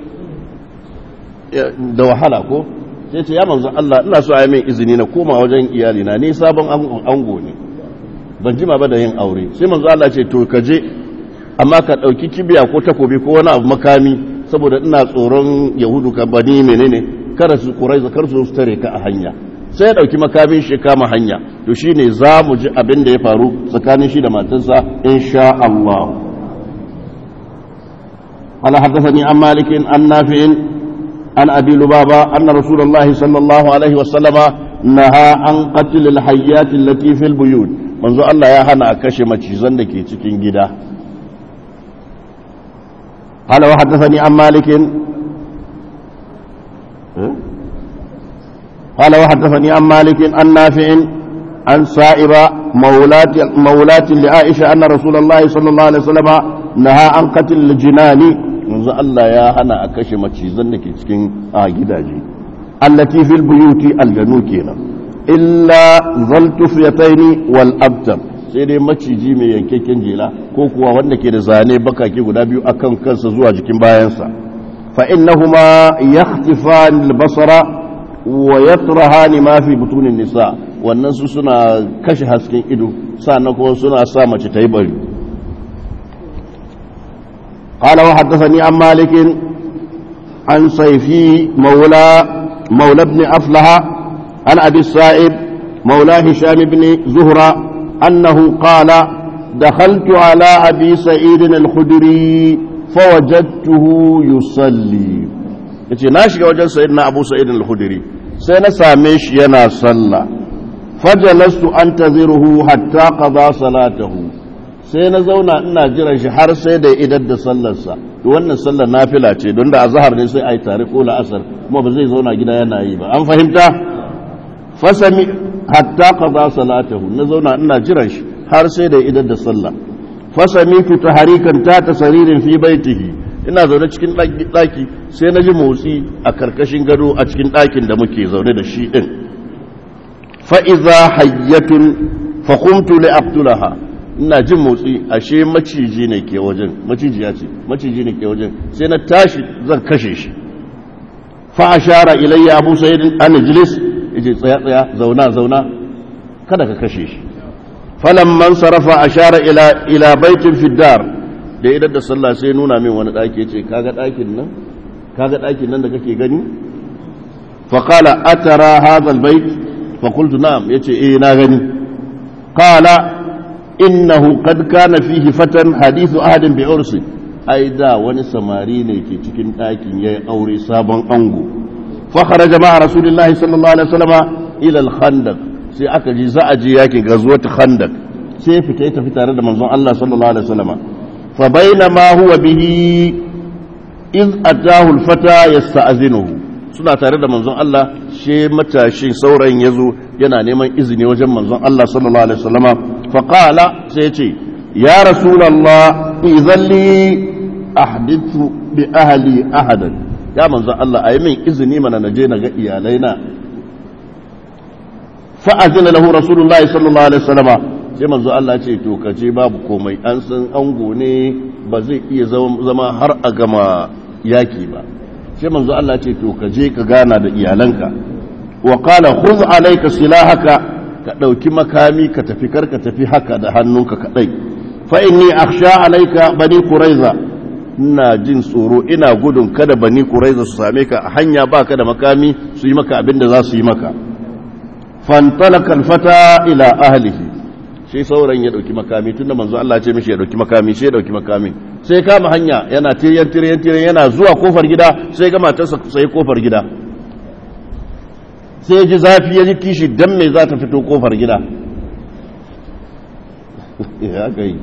da wahala ko sai ce ya manzo Allah ina so ayi min izini na koma wajen iyali na ni sabon ango ne ban jima ba da yin aure sai manzo Allah ce to ka je amma ka dauki kibiya ko takobi ko wani abu makami saboda ina tsoron yahudu ka bani menene kada su kurai zakar su tare ka a hanya sai ya dauki makamin shi kama hanya to shine za mu ji abin da ya faru tsakanin shi da matarsa insha Allah قال حدثني عن مالك عن نافع عن أبي لبابة أن رسول الله صلى الله عليه وسلم نهى عن قتل الحيات التي في البيوت منذ الله يا هنا أكشي مجيزان لكي تكين جدا قال وحدثني عن مالك قال وحدثني عن مالك عن نافع عن سائبة مولاة, مولاة لعائشة أن رسول الله صلى الله عليه وسلم نهى عن قتل الجنان منذ الله يا هنا أكشي مجيزان لكي تكين آه جدا جي التي في البيوت الجنو كينا illa zaltufiyataini wal abtar sai dai maciji mai yankakken jela ko kuwa wanda ke da zane bakake guda biyu akan kansa zuwa jikin bayansa fa innahuma yakhtifan al-basara wa yatrahani ma fi butunin nisa wannan su suna kashe hasken ido sannan kuma suna sa mace ta yi bari قال وحدثني عن مالك عن صيفي مولى مولى ابن أفلح عن أبي السائب مولى هشام بن زهرة أنه قال دخلت على أبي سعيد الخدري فوجدته يصلي yace na shiga wajen sayyidina Abu Sa'id al-Khudri sai na same shi yana sallah fajalastu antaziruhu hatta qada salatahu sai na zauna ina jiran shi har sai da idar da sallarsa wannan sallar nafila ce don da azhar ne sai ai tare ko la'asar kuma ba zai zauna gida yana yi ba an fahimta fasami hatta qada salatahu na zauna ina jiran shi har sai da idar da sallah fasami tu taharikan ta tasaririn fi baitihi ina zaune cikin daki sai na ji motsi a karkashin gado a cikin dakin da muke zaune da shi din fa iza hayyatun fa qumtu li aqtulaha ina jin motsi ashe maciji ne ke wajen maciji ya ce maciji ne ke wajen sai na tashi zan kashe shi fa ashara ilayya abu sa'id an ijlis yace tsaya tsaya zauna zauna kada ka kashe shi falamman sarafa ashara ila ila baitin fi dar da idan da sallah sai nuna min wani daki yace kaga dakin nan kaga dakin nan da kake gani fa qala atara hadha albayt fa qultu na'am yace eh na gani qala innahu qad kana fihi fatan hadithu ahadin bi ursi ai da wani samari ne ke cikin ɗakin yayi aure sabon ango fa kharaja ma rasulullahi sallallahu alaihi wasallam ila al-khandaq sai aka ji za a je yake gazuwat khandaq sai fita tafi tare da manzon Allah sallallahu alaihi wasallam fa bainama huwa bihi iz atahu al-fata yasta'zinuhu suna tare da manzon Allah she matashin saurayin yazo yana neman izini wajen manzon Allah sallallahu alaihi wasallama fa qala sai ce ya rasulullah idan li ahdithu bi ahli ahadan ya manzon Allah ayi min izini mana naje na ga iyalaina fa azina lahu rasulullah sallallahu alaihi wasallama sai manzon Allah ce to kace babu komai an san ango ne ba zai iya zama har a gama yaki ba sai manzo Allah ce to ka je ka gana da iyalanka wa qala khudh alayka silahaka ka dauki makami ka tafi kar ka tafi haka da hannunka kadai fa inni akhsha alayka bani quraiza ina jin tsoro ina gudun kada bani quraiza su same ka a hanya baka da makami su yi maka abin da za su yi maka fantalaka alfata ila ahlihi sai sauran ya dauki makami tunda manzo Allah ce mishi ya dauki makami sai ya dauki makami sai kama hanya yana tiryan tiryan tiryan yana zuwa kofar gida sai ga matarsa sai kofar gida sai ji zafi ya ji kishi dan me za ta fito kofar gida ya kai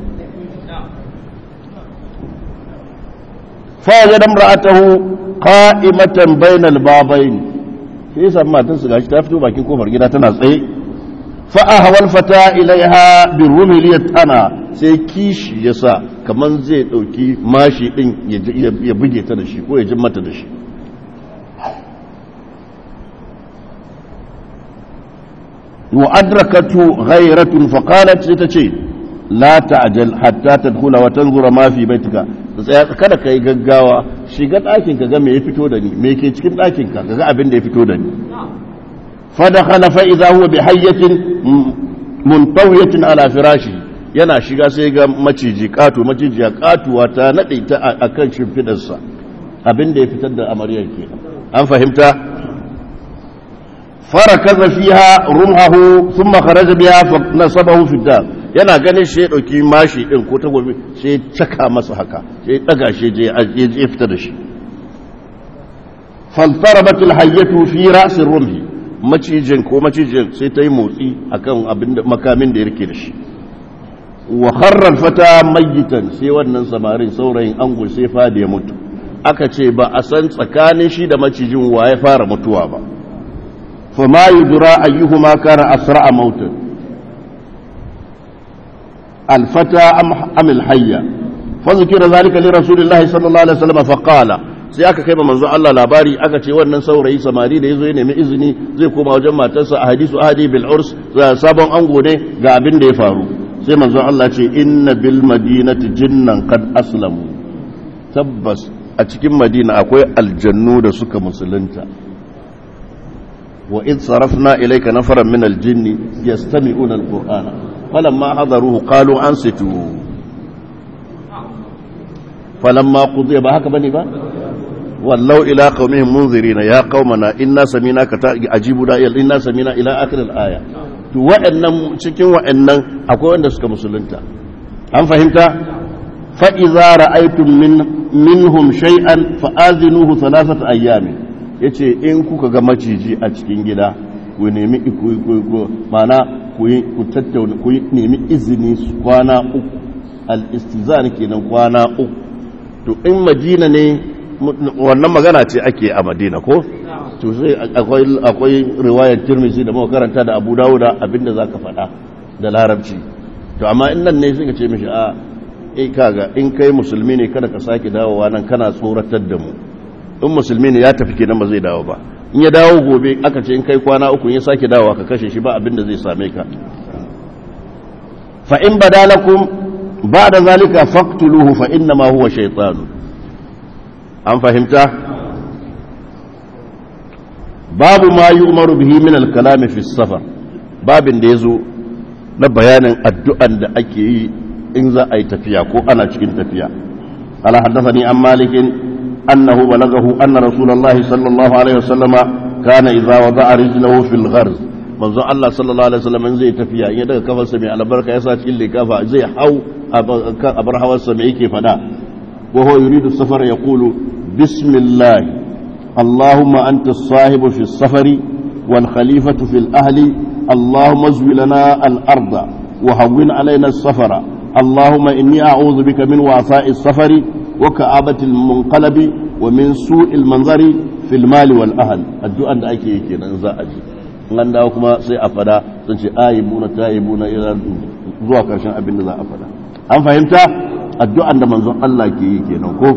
fa wajada imra'atahu qa'imatan bainal babayn sai san matarsa gashi ta fito bakin kofar gida tana tsaye fa'ahawar fata ilaiha bin rumiliyar tana sai kishi ya sa kamar zai ɗauki mashi ɗin ya buge ta da shi ko ya jin mata da shi wa adrakatu ghairatun faqalat sai ta ce la ta'jal hatta tadkhula wa tanzura ma fi baitika tsaya kada kai gaggawa shiga ɗakin ka ga me ya fito da ni me ke cikin ɗakin ka ga abin da ya fito da ni فدخل فإذا هو بحية منطوية على فراشه yana shiga sai ga maciji katu maciji ya katuwa ta nade ta akan shimfidarsa abin da ya fitar da amaryar ke an fahimta farakaza fiha rumhahu thumma kharaja biha fa nasabahu fi dar yana ganin shi ya dauki mashi din ko tagobi sai caka masa haka sai daga shi je ya fita da shi faltarabat alhayyatu fi ra's rumhi macijin ko macijin sai ta yi motsi akan abin da makamin da ya rike da shi wa kharrar fata mayitan sai wannan samarin saurayin angul sai fadi ya mutu aka ce ba a san tsakanin shi da macijin wa ya fara mutuwa ba fa ma yudra ayyuhuma kana asra'a mautan الفتى أم, أم الحية فذكر ذلك لرسول الله صلى الله عليه وسلم فقال sai aka kai manzo Allah labari aka ce wannan saurayi samari da yazo ya nemi izini zai koma wajen matarsa a hadisu ahadi bil urs sabon ango ne ga abin da ya faru sai manzo Allah ce inna bil madinati jinnan qad aslamu tabbas a cikin madina akwai aljannu da suka musulunta wa id sarafna ilayka nafaran min aljinni yastami'una alqur'ana falamma hadaruhu qalu ansitu falamma qudiya ba haka bane ba wallau ila qaumihim munzirina ya qaumana inna samina ka ajibu da inna samina ila akhir al-aya to wa'annan cikin wa'annan akwai wanda suka musulunta an fahimta fa idza ra'aytum min minhum shay'an fa azinuhu thalathata ayyamin yace in kuka ga maciji a cikin gida ku nemi ku mana ku ku tattauna ku nemi izini kwana uku al-istizan kenan kwana uku to in madina ne wannan magana ce ake a madina ko to sai akwai akwai riwayar tirmidhi da muka karanta da abu dawuda abinda zaka faɗa da larabci to amma in nan ne suka ce mishi a eh kaga in kai musulmi ne kada ka sake dawowa nan kana tsoratar da mu in musulmi ne ya tafi kenan ba zai dawo ba in ya dawo gobe aka ce in kai kwana uku ya sake dawowa ka kashe shi ba abinda zai same ka fa in badalakum ba'da zalika faqtuluhu fa inna ma huwa shaytanun an fahimta babu ma yi umaru bihi min alkalami fi safar babin da ya zo na bayanin addu'an da ake yi in za a yi tafiya ko ana cikin tafiya ala haddafani an malikin annahu balagahu anna rasulullahi sallallahu alaihi wasallama kana idza wada'a rijlahu fil gharz manzo Allah sallallahu alaihi wasallam zai tafiya in ya daga kafarsa mai albarka yasa cikin likafa zai hau a bar hawarsa mai yake fada وهو يريد السفر يقول بسم الله اللهم أنت الصاحب في السفر والخليفة في الأهل اللهم ازو لنا الأرض وهون علينا السفر اللهم إني أعوذ بك من وعثاء السفر وكآبة المنقلب ومن سوء المنظر في المال والأهل الدعاء da ake yi kenan za a ji an dawo kuma sai a fada sun ce ayibuna tayibuna ila zuwa karshen abin da za a fada an fahimta addu'an da manzon Allah ke yi kenan ko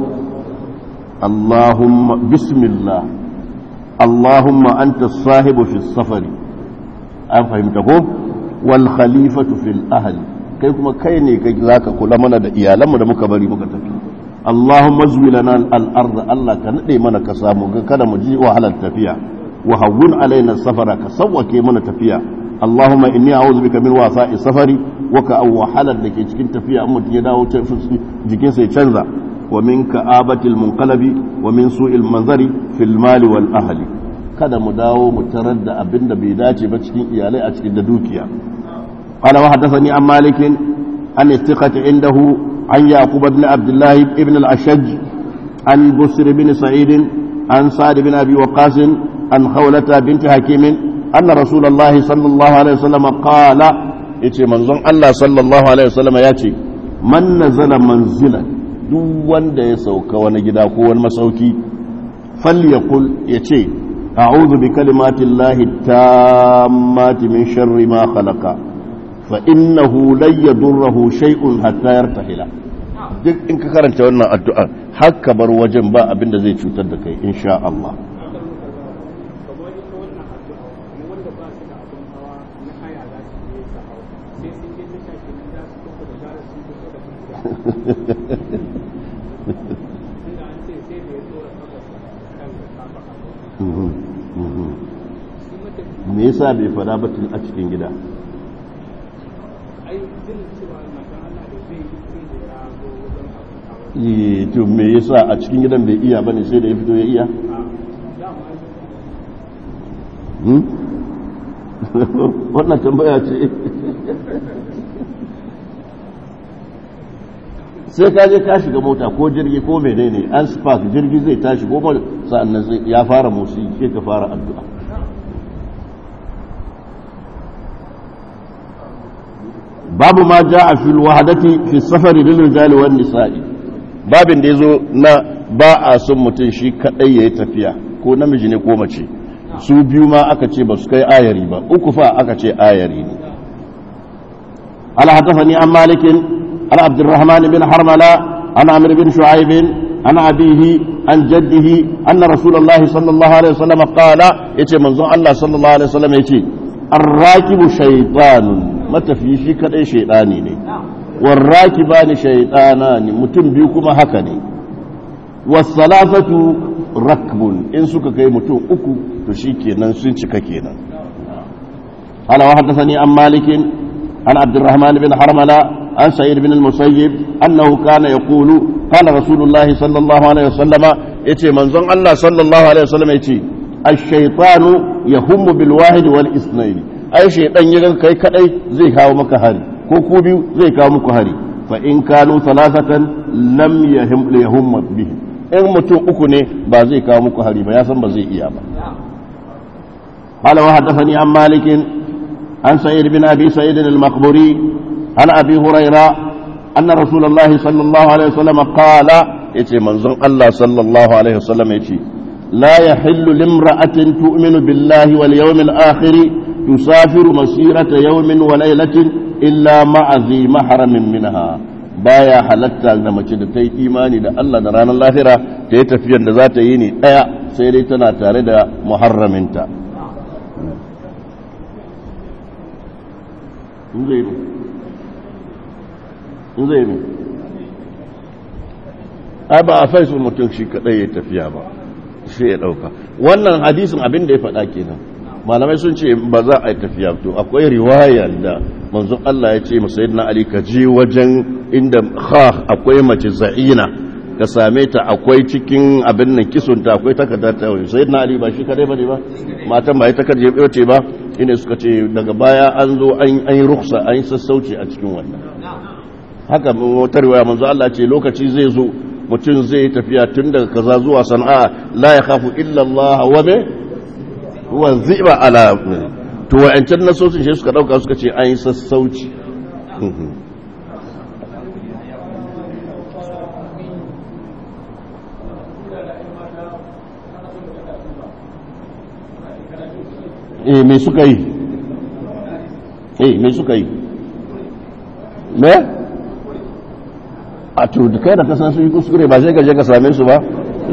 Allahumma bismillah Allahumma anta sahibu fi safari an fahimta ko wal khalifatu fil ahli kai kuma kai ne kai zaka kula mana da iyalanmu da muka bari muka tafi Allahumma zwi lana al ardh Allah ka nade mana ka samu kada mu ji wahalar tafiya wa hawwin alaina safara ka sawwake mana tafiya Allahumma inni a'udhu bika min wasa'i safari waka an wahalar da ke cikin tafiya an mutum ya dawo jikinsa ya canza wa min ka'abatil munqalabi wa min su'il manzari fil mali wal ahli kada mu dawo mu tarar da abin da bai dace ba cikin iyalai a cikin da dukiya qala wa hadathani an malik an istiqati indahu an yaqub ibn abdullah ibn al-ashaj an busr ibn sa'id an sa'd ibn abi waqas an khawlata bint hakim anna rasulullahi sallallahu alaihi wasallam qala yace manzon Allah sallallahu alaihi wasallam ya ce man nazala manzilan duk wanda ya sauka wani gida ko wani masauki falyakul yace a'udhu bi kalimati llahi tammati min sharri ma khalaqa fa innahu lan yadurruhu shay'un hatta yartahila duk in ka karanta wannan addu'a har ka bar wajen ba abin da zai cutar da kai insha Allah me yasa bai fada ba tun a cikin gida to me yasa a cikin gidan bai iya bane sai da ya fito ya iya wannan tambaya ce sai ka je ka shiga mota ko jirgi ko menene an spark jirgi zai tashi ko sa'annan ya fara motsi sai ka fara addu'a babu ma ja'a fil wahadati fi safari lil rijali wan nisa'i babin da yazo na ba a son mutum shi kadai yayi tafiya ko namiji ne ko mace su biyu ma aka ce ba su kai ayari ba uku fa aka ce ayari ne ala hadathani an malikin عن عبد الرحمن بن حرملة عن عمرو بن شعيب عن أبيه عن جده أن رسول الله صلى الله عليه وسلم قال يتي منظر الله صلى الله عليه وسلم يتي الراكب شيطان متى في شيء كده شيطاني ne والراكبان شيطانان mutum biyu kuma haka ne wasalafatu rakbun in suka kai mutum uku to shikenan sun cika kenan قال وحدثني عن مالك عن عبد الرحمن بن حرملة عن سعيد بن المسيب أنه كان يقول قال رسول الله صلى الله عليه وسلم يتي منظم الله صلى الله عليه وسلم يتي الشيطان يهم بالواحد والاثنين أي شيطان يغن كي كأي زي كاو مكهري كوكوبي زي كاو مكهري فإن كانوا ثلاثة لم يهم ليهم به in mutum uku ne ba zai kawo muku hari ba ya san ba zai iya ba قال وحدثني عن مالك عن سعيد بن أبي سعيد المقبوري عن أبي هريرة أن رسول الله صلى الله عليه وسلم قال يتي منظر الله صلى الله عليه وسلم يتي لا يحل لامرأة تؤمن بالله واليوم الآخر تسافر مسيرة يوم وليلة إلا مع ذي محرم منها baya halatta da mace da ta yi imani da Allah da ranar lahira ta yi tafiyar da za ta yi ne ɗaya sai dai tana tare da muharraminta in zai ne ai ba a faisu mutum shi kadai ya tafiya ba sai ya dauka wannan hadisin abin da ya faɗa kenan malamai sun ce ba za a yi tafiya to akwai riwaya da manzon Allah ya ce musayyidina Ali ka je wajen inda kha akwai mace za'ina ka same ta akwai cikin abin nan kisunta akwai takardar ta sayyidina Ali ba shi kadai bane ba matan ba ita kaje ce ba ina suka ce daga baya an zo an yi ruksa an yi sassauci a cikin wannan haka wata riwaya manzo Allah ce lokaci zai zo mutum zai tafiya tun daga kaza zuwa sana'a la ya khafu illa Allah wa me wa ziba ala to wa'ancan nasosin shi suka dauka suka ce an yi sassauci eh me suka yi eh me suka yi me a to da kai da kasan su yi kuskure ba sai ka je ka same su ba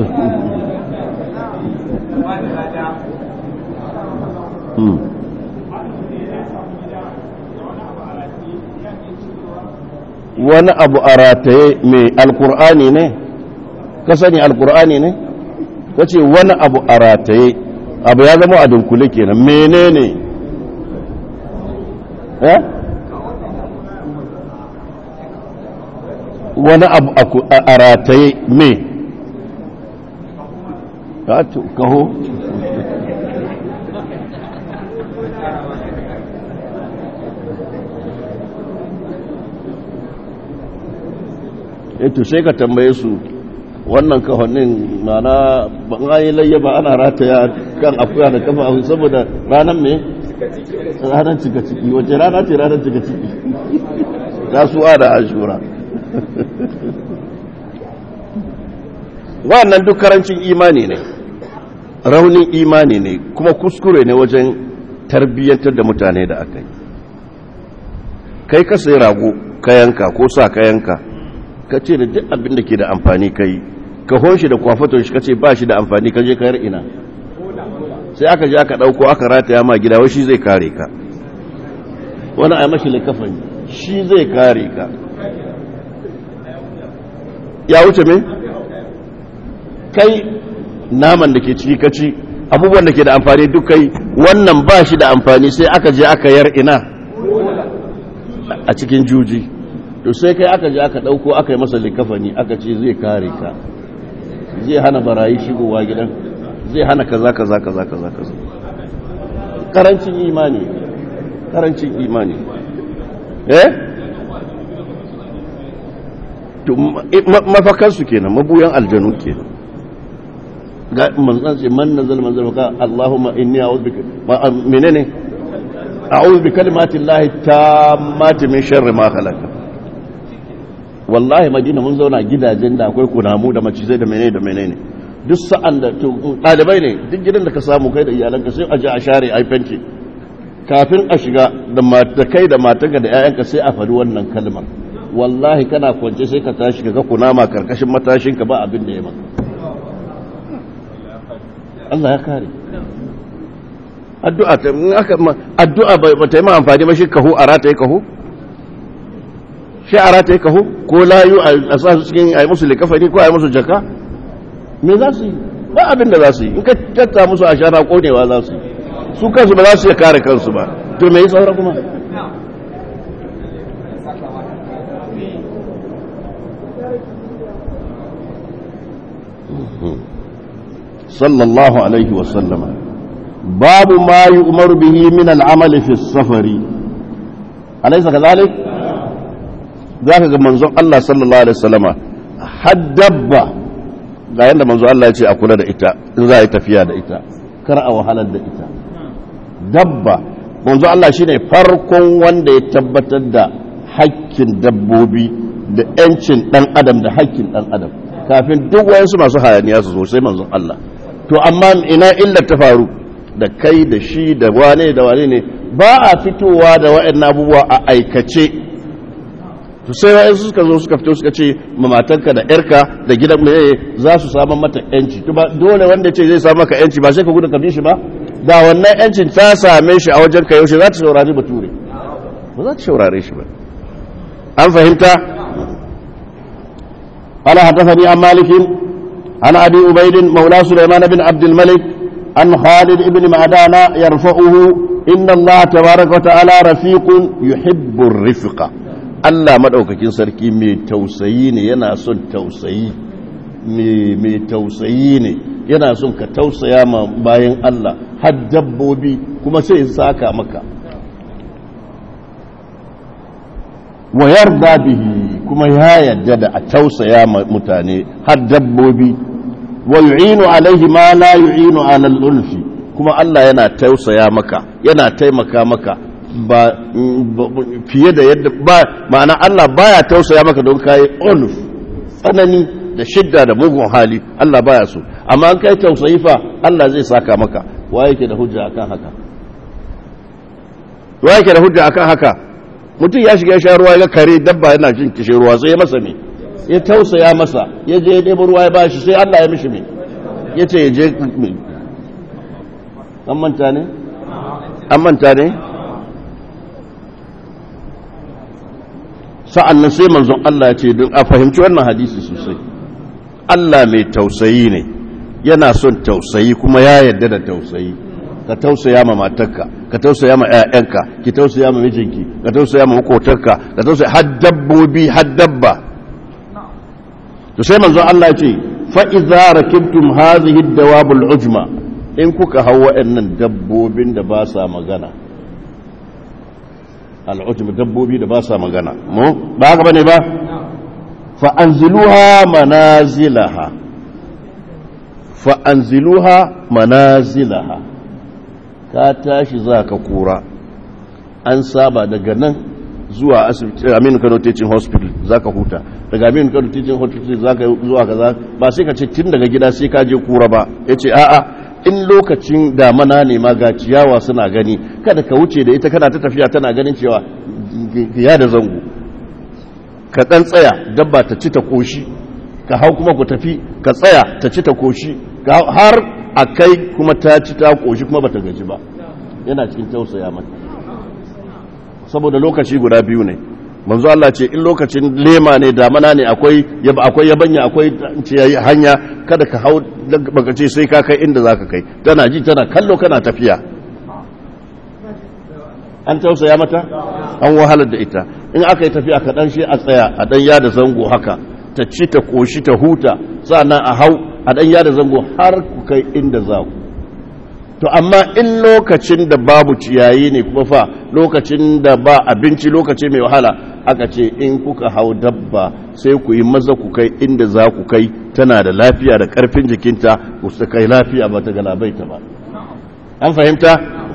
wani abu a rataye mai alkur'ani ne ka sani alkur'ani ne ka ce wani abu a rataye abu ya zama a dunkule kenan menene eh wani abu a rataye me kaho eto sai ka tambaye su wannan kahonin mana ban yi layya ba ana rataya kan akuya da kafa abu saboda ranar me ranar cika ciki wace rana ce ranar cika ciki kasuwa da ashura wannan duk karancin imani ne raunin imani ne kuma kuskure ne wajen tarbiyyantar da mutane da aka yi kai ka sai rago ka yanka ko sa ka yanka ka ce da duk abin da ke da amfani ka yi ka honshi da kwafaton shi ka ce ba shi da amfani ka je kayar ina sai aka je aka ɗauko aka rataya ma gida wai shi zai kare ka wani a mashi likafani shi zai kare ka ya wuce me kai naman da ke ciki kaci abubuwan da ke da amfani duk kai wannan ba shi da amfani sai aka je aka yar ina a cikin juji to sai kai aka je aka dauko aka yi masa likafani aka ce zai kare ka zai hana barayi shigowa gidan zai hana kaza kaza kaza kaza kaza karancin imani karancin imani eh to mafakansu kenan mabuyan aljanu kenan ga manzan ce man nazal manzal ka Allahumma inni a'udhu bika menene a'udhu bi kalimati llahi tammati min sharri ma khalaqa wallahi madina mun zauna gidajen da akwai kunamu da macizai da menene da menene duk sa'an da to dalibai ne duk gidan da ka samu kai da iyalanka sai a je a share ai fenti kafin a shiga da matakai da matanka da 'ya'yanka sai a faɗi wannan kalmar wallahi kana kwance sai ka tashi ka ga kunama karkashin matashin ka ba abin da ya maka Allah ya kare addu'a ta addu'a ba ta yi ma amfani ba shi kahu a rata yi kahu shi a rata yi kahu ko layu a sa su cikin a yi musu likafani ko a yi musu jaka me za su yi ba abin da za su yi in ka tatta musu a shara konewa za su yi su kansu ba za su iya kare kansu ba to me yi saura kuma sallallahu alaihi wasallama babu ma yi umaru bihi min al'amali fi safari alaisa ka zalik za ka ga manzon Allah sallallahu alaihi wasallama haddabba ga yadda manzon Allah ya ce a kula da ita in za a yi tafiya da ita kar a wahalar da ita dabba manzo Allah shine farkon wanda ya tabbatar da hakkin dabbobi da yancin dan adam da hakkin dan adam kafin duk wayansu masu hayaniya su zo sai manzon Allah to amma ina illar ta faru da kai da shi da wane da wane ne ba a fitowa da waɗannan abubuwa a aikace to sai wayansu suka zo suka fito suka ce matanka da yarka da gidan mai za su samu mata yanci to ba dole wanda ce zai samu maka yanci ba sai ka gudu ka bi shi ba da wannan yancin ta same shi a wajen ka yaushe za ta saurari bature ba za ta saurare shi ba an fahimta قال حدثني عن مالك عن ابي عبيد مولى سليمان بن عبد الملك عن خالد بن معدان يرفعه ان الله تبارك وتعالى رفيق يحب الرفق Allah madaukakin sarki mai tausayi ne yana son tausayi mai tausayi ne yana son ka tausaya ma bayan Allah har dabbobi kuma sai saka maka wa yarda bihi kuma ya yarda da a tausaya ma mutane har dabbobi wa yu'inu alaihi ma la yu'inu ala al-ulfi kuma Allah yana tausaya maka yana taimaka maka ba fiye da yadda ba ma'ana Allah baya tausaya maka don kai ulf tsanani da shidda da mugun hali Allah baya so amma an kai tausayi fa Allah zai saka maka wa yake da hujja akan haka wa yake da hujja akan haka mutum ya shiga sha ruwa ya kare dabba yana jin kishin ruwa sai ya masa me ya tausaya masa ya je ya ɗebo ruwa ya bashi sai Allah ya mishi me ya ce ya je an manta ne an manta ne sa'an nan sai manzon Allah ya ce don a fahimci wannan hadisi sosai Allah mai tausayi ne yana son tausayi kuma ya yarda da tausayi ka tausaya ma matarka ka tausaya ma ƴaƴanka ki tausaya ma mijinki ka tausaya ma makotarka ka tausaya har dabbobi har dabba to sai manzon Allah ya ce fa idza rakibtum hadhihi ad-dawab al-ujma in kuka hau waɗannan dabbobin da ba sa magana al-ujma dabbobi da ba sa magana mu ba haka bane ba fa anziluha manazilaha fa anziluha manazilaha ka tashi za ka kura an saba daga nan zuwa asibiti aminu kano teaching hospital za ka huta daga aminu kano teaching hospital za ka zuwa kaza ba sai ka ce tun daga gida sai ka je kura ba ya ce a'a in lokacin damana ne ma ga ciyawa suna gani kada ka wuce da ita kana ta tafiya tana ganin cewa ya da zango ka ɗan tsaya dabba ta ci ta koshi ka hau kuma ku tafi ka tsaya ta ci ta koshi har a kai kuma ta ci ta koshi kuma bata gaji ba yana cikin tausaya mata saboda lokaci guda biyu ne manzo Allah ce in lokacin lema ne damana ne akwai akwai yabanya akwai hanya kada ka hau baka ce sai ka kai inda zaka kai tana ji tana kallo kana tafiya an tausaya mata an wahalar da ita in aka yi tafiya ka dan shi a tsaya a dan yada zango haka ta ci ta koshi ta huta sannan a hau a dan yada zango har ku kai inda za ku to amma in lokacin da babu ciyayi ne kuma fa lokacin da ba abinci lokaci mai wahala aka ce in kuka hau dabba sai ku yi maza ku kai inda za ku kai tana da lafiya da karfin jikinta ku su kai lafiya ba ta galabaita ba an fahimta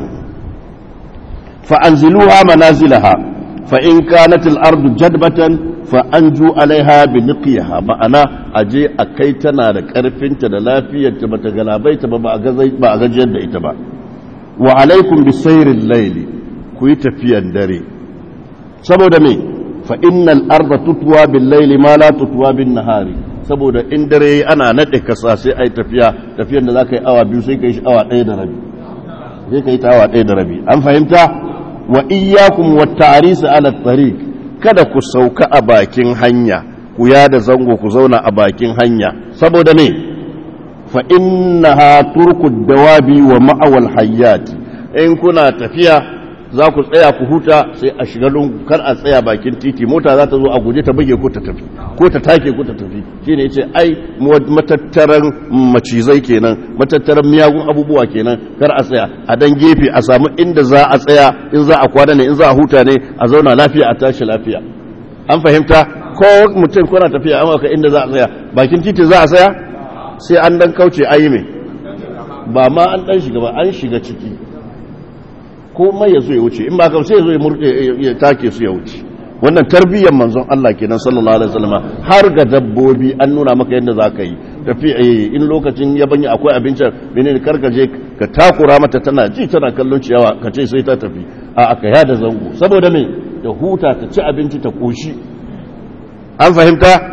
fa'anziluha manazilaha fa in kanat al-ardu jadbatan fa anju alaiha bi niqiha ma'ana aje a kai tana da karfinta da lafiyarta bata galabaita ba ba a gajiyar da ita ba wa alaikum bi sayril layli ku yi tafiyan dare saboda me fa innal arda tutwa bil layli ma la tutwa bin nahari saboda in dare ana nade kasa sai ai tafiya tafiyar da zaka yi awa biyu sai kai shi awa ɗaya da rabi sai kai ta awa ɗaya da rabi an fahimta wa iyyakum wat ta'ris ala tariq kada ku sauka a bakin hanya ku yada zango ku zauna a bakin hanya saboda me fa innaha turku dawabi wa ma'awal hayyati in kuna tafiya za ku tsaya ku huta sai a shiga lungu kar a tsaya bakin titi mota za ta zo a guje ta buge ko ta tafi ko ta take ko ta tafi shine yace ai matattaran macizai kenan matattaran miyagun abubuwa kenan kar a tsaya a dan gefe a samu inda za a tsaya in za a kwana ne in za a huta ne a zauna lafiya a tashi lafiya an fahimta ko mutum kuna tafiya an ka inda za a tsaya bakin titi za a tsaya sai an dan kauce ayi me ba ma an dan shiga ba an shiga ciki ko mai ya zo ya wuce in ba ka sai ya zo ya murɗe ya take su ya wuce wannan tarbiyyar manzon Allah kenan sallallahu alaihi wasallam har ga dabbobi an nuna maka yadda za ka yi tafi in lokacin yabanya akwai abincin menene karkaje ka takura mata tana ji tana kallon ciyawa ka ce sai ta tafi a aka yada zango saboda me ta huta ta ci abinci ta koshi an fahimta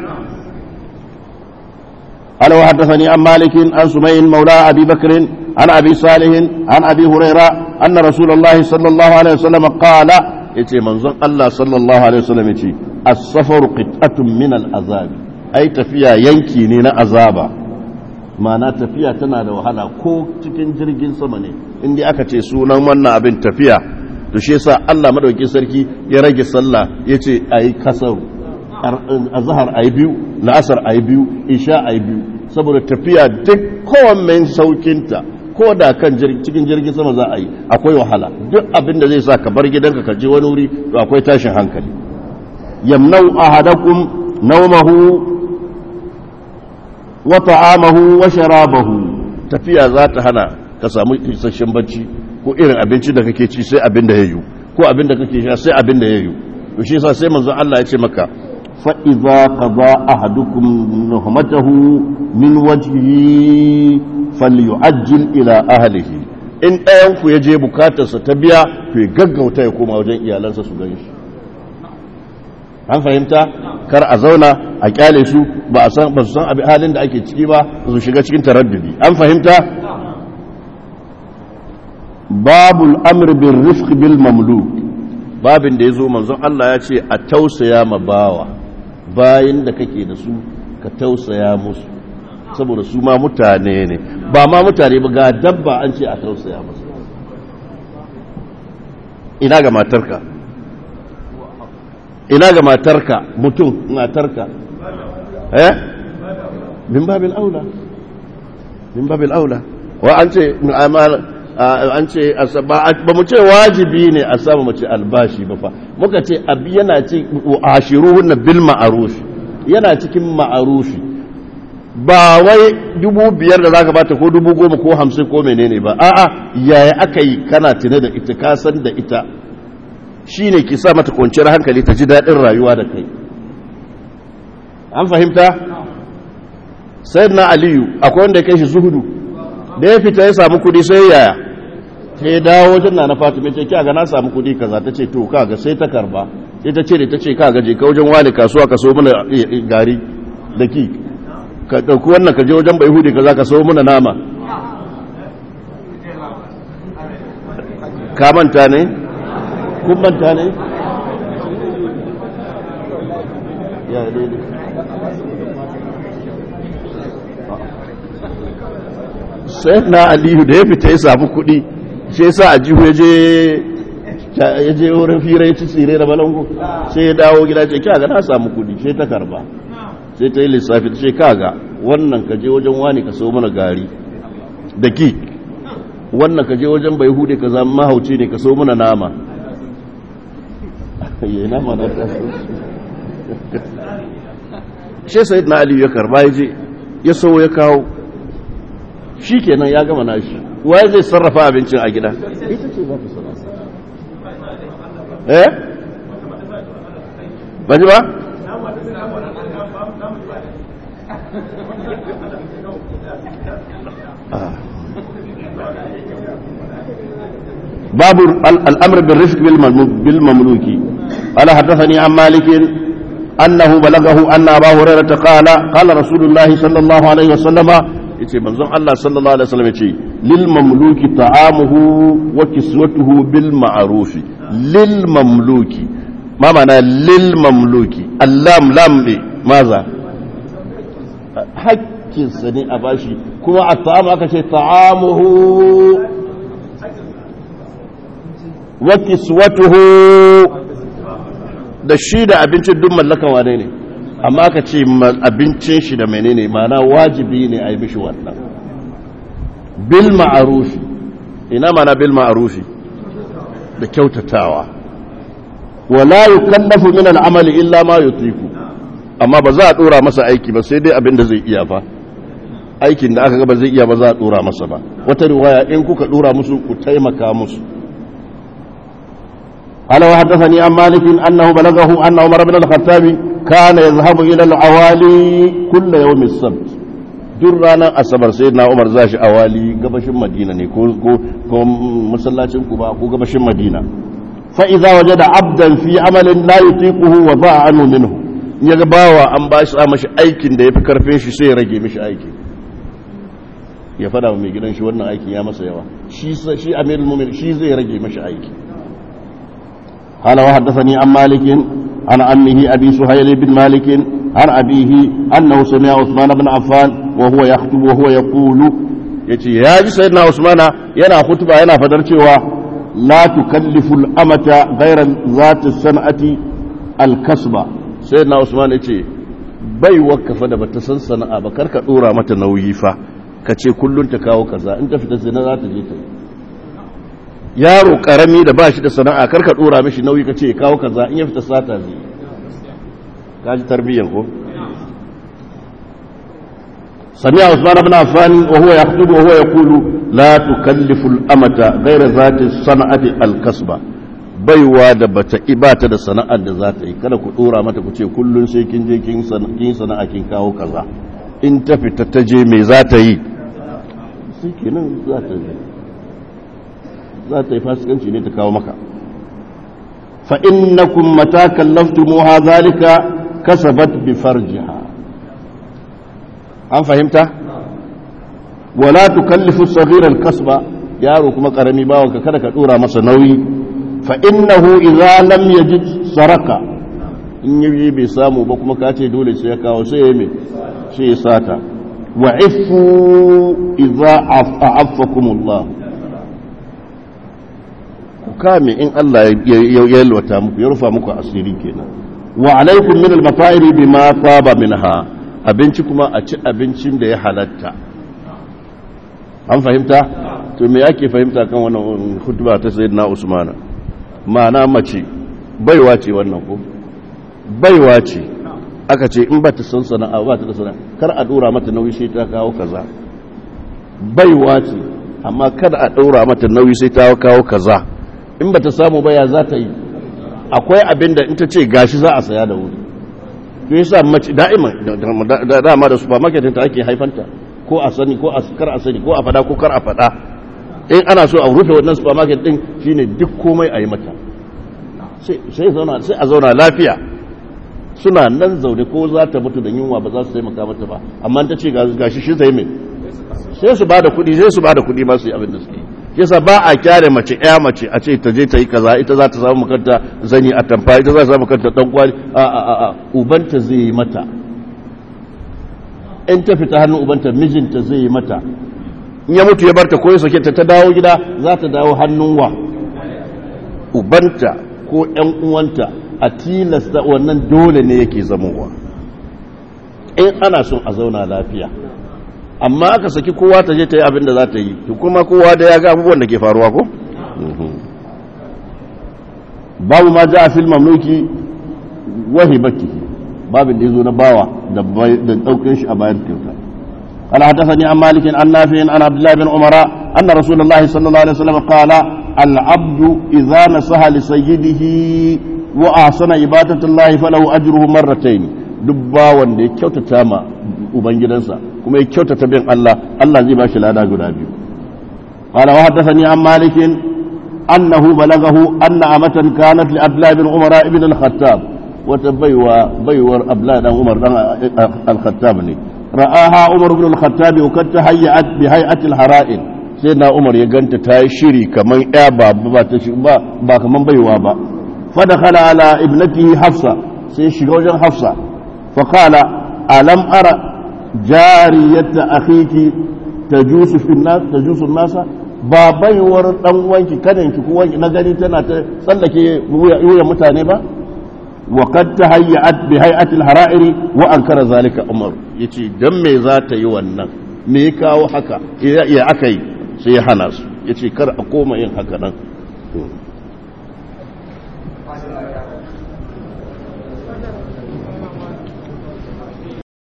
قال وحدثني عن مالك عن سمين مولى أبي بكر عن أبي صالح عن أبي هريرة أن رسول الله صلى الله عليه وسلم قال يتي منظر الله صلى الله عليه وسلم يتي السفر قطعة من العذاب أي تفيا ينكي نينا عذابا ma'ana tafiya tana da wahala ko cikin jirgin sama ne inda aka ce sunan wannan abin tafiya to shi yasa Allah madaukakin sarki ya rage sallah yace ayi kasar azhar ayi biyu la'asar ayi biyu isha ayi biyu saboda tafiya duk kowanne saukinta ko da kan cikin jirgin sama za a yi akwai wahala duk abin da zai sa ka bar gidanka ka je wani wuri to akwai tashin hankali yamnau ahadakum nawmahu wa ta'amahu wa sharabahu tafiya za ta hana ka samu isasshen bacci ko irin abinci da kake ci sai abin da yayu ko abin da kake sha sai abin da yayu to shi yasa sai manzo Allah ya ce maka fa idza qada ahadukum nuhmatahu min wajhihi falyu'ajjil ila ahlihi in ɗayan ku ya je bukatarsa ta biya to ya gaggauta ya koma wajen iyalansa su gani shi an fahimta kar a zauna a kyale su ba a san ba su san abin halin da ake ciki ba su shiga cikin taraddudi an fahimta babul amr bil rifq bil mamluk babin da yazo manzon Allah ya ce a tausaya ma bawa bayin da kake da su ka tausaya musu saboda su ma mutane ne ba ma mutane ba ga dabba an ce a tausaya musu ina ga matarka ina ga matarka mutum matarka eh min babil aula min babil aula wa an ce an ce ba mu ce wajibi ne a samu mace albashi ba fa muka ce abi yana ci ashiruhun bil ma'ruf yana cikin ma'arufi ba wai dubu biyar da zaka bata ko dubu goma ko hamsin ko menene ba a'a yaya aka yi kana tune da ita ka san da ita shi ne ki sa mata kwanciyar hankali ta ji daɗin rayuwa da kai an fahimta sai na aliyu akwai wanda ya kai shi zuhudu da ya fita ya samu kudi sai yaya ta ya dawo wajen na na fatima ce kya ga na samu kudi kaza ta ce to kaga sai ta karba sai ta ce da ta ce kaga je ka wajen wani kasuwa ka so mana gari da ki ka ɗauki wannan ka je wajen bai hudu kaza ka so mana nama ka manta ne kun manta ne ya daidai sai na aliyu da ya fita ya samu kuɗi sai sa a jihu ya je wurin fira ya ci tsire da balango sai ya dawo gida ce kyaga na samu kuɗi sai ta karba sai ta yi lissafi ta ce kaga wannan ka je wajen wani ka sau mana gari da ki wannan ka je wajen bai hude ka zama mahauci ne ka sau mana nama yi nama na taso shi sai na aliyu ya karba ya je ya sau ya kawo shi kenan ya gama nashi waye zai sarrafa abincin a gida ita ce za ta sarrafa eh ba ji ba babu al'amr bin rifq bil mamluki قال حدثني عن مالك أنه بلغه أن أبا هريرة قال قال رسول الله صلى الله عليه وسلم yace manzon Allah sallallahu alaihi wasallam yace lil mamluki ta'amuhu wa kiswatuhu bil ma'ruf lil mamluki ma ma'ana lil mamluki allam lam bi maza hakkin sa ne a bashi kuma a ta'amu aka ce ta'amuhu wa kiswatuhu da shi da abincin duk mallakan wane ne amma ka ce abincin shi da menene mana wajibi ne a yi mishi wannan bil ma'arufi ina mana bil ma'arufi da kyautatawa wala yukallafu min al'amali illa ma yutiku amma ba za a dora masa aiki ba sai dai abin da zai iya fa aikin da aka ga ba zai iya ba za a dora masa ba wata riwaya in kuka dora musu ku taimaka musu قال وحدثني عن مالك أنه بلغه أن عمر بن الخطاب كان يذهب إلى العوالي كل يوم السبت رانا أصبر سيدنا عمر زاش أوالي قبش مدينة كو مسلاتين كوبا كو قبش مدينة فإذا وجد عبدا في عمل لا يطيقه وضاع عنه منه يغباوا أن باش مش أيكين ده يفكر فين شي سي رجي مش أيكي ya fada wa mai gidan shi wannan aikin ya masa yawa shi shi amirul mu'min shi zai rage mashi aiki قال وحدثني عن مالك عن عمه أبي سهيل بن مالك عن أبيه أنه سمع عثمان بن عفان وهو يخطب وهو يقول يتي يا سيدنا عثمان ينا خطبة ينا فدرتوا لا تكلف الأمة غير ذات السنة الكسبة سيدنا عثمان يتي bai wakafa da bata san sana'a ba karka dora mata nauyi fa ka ce kullun ta kawo kaza in ta fita zina za ta je ta yi yaro karami da ba shi da sana'a karka dora mishi nauyi ka ce ya kawo kaza in ya fita sata zai kaji tarbiyyar ko سمع عثمان بن عفان وهو يخطب وهو يقول لا تكلف الأمة غير ذات الصنعة الكسبة baiwa da bata ibata da sana'ar da za ta yi kada ku dora mata ku ce kullun sai kin je kin sana'a kin kawo kaza in ta fita ta je me za ta yi sai kenan za ta yi za ta yi fasikanci ne ta kawo maka fa innakum mata kallaftumuha zalika kasabat bi farjiha an fahimta wala tukallifu saghira al-kasba yaro kuma karami bawanka kada ka dora masa nauyi fa innahu idza lam yajid saraka in yi bai samu ba kuma ka ce dole sai ya kawo sai ya me sai ya sata wa ifu idza affakumullah ku kame in Allah ya yalwata muku ya rufa muku asiri kenan wa alaikum min al-mata'iri bima taba minha abinci kuma a ci abincin da ya halatta an fahimta to me yake fahimta kan wannan khutba ta sayyidina usmana ma'ana mace baiwa ce wannan ko baiwa ce aka ce in ba ta san sana'a ba ta da sana'a kar a dora mata nauyi sai ta kawo kaza baiwa ce amma kada a dora mata nauyi sai ta kawo kaza in ba ta samu baya za ta yi akwai abin da in ta ce gashi za a saya da wuri to yasa mace da'ima da dama da supermarket ta ake haifanta ko a sani ko a kar a sani ko a fada ko kar a fada in ana so a rufe wannan supermarket din shine duk komai a yi mata sai zauna sai a zauna lafiya suna nan zaune ko za ta mutu da yunwa ba za su taimaka mata ba amma ta ce gashi shi zai mai sai su bada kuɗi sai su bada kuɗi ba su yi abin da suke yasa ba a kyare mace ɗaya mace a ce ta je ta yi kaza ita za ta samu makanta zanyi a tamfa ita za ta samu makanta dan kwali a a a a ubanta zai yi mata in ta fita hannun ubanta mijinta zai yi mata in ya mutu ya barta ko ya sake ta ta dawo gida za ta dawo hannun wa ubanta ko ƴan uwanta a tilasta wannan dole ne yake zamowa in ana son a zauna lafiya amma aka saki kowa ta je ta yi abin da za ta yi to kuma kowa da ya ga abubuwan da ke faruwa ko babu ma ja a fil mamluki wahi baki babin da ya zo na bawa da ɗaukin shi a bayan kyauta قال حدثني عن مالك عن نافع عن عبد الله بن عمر أن رسول الله صلى الله عليه وسلم قال العبد إذا نصح لسيده وأحسن عبادة الله فله أجره مرتين دبا وندي كيوتا تاما ubangidansa kuma ya kyautata bin Allah Allah zai ba shi lada guda biyu qala wa haddathani an malik أنه بلغه أن أمة كانت لأبلا بن عمر بن الخطاب وتبيوى بيور أبلا بن عمر الخطاب رآها عمر بن الخطاب وقد تهيأت بهيئة الحرائن سيدنا عمر يغنت تاي شيري كمان يابا با با كمان بيوا با فدخل على ابنته حفصة سي شيغوجن حفصة فقال ألم أرى جارية أخيك تجوس في الناس تجوس الناس ba baiwar dan wanki kadan ki ko wanki na gani tana ta tsallake wuya mutane ba wa qad tahayyat bi hay'ati al-hara'iri wa ankara zalika umar yace dan me za ta yi wannan me ya kawo haka ya akai sai ya hana su yace kar a koma yin haka nan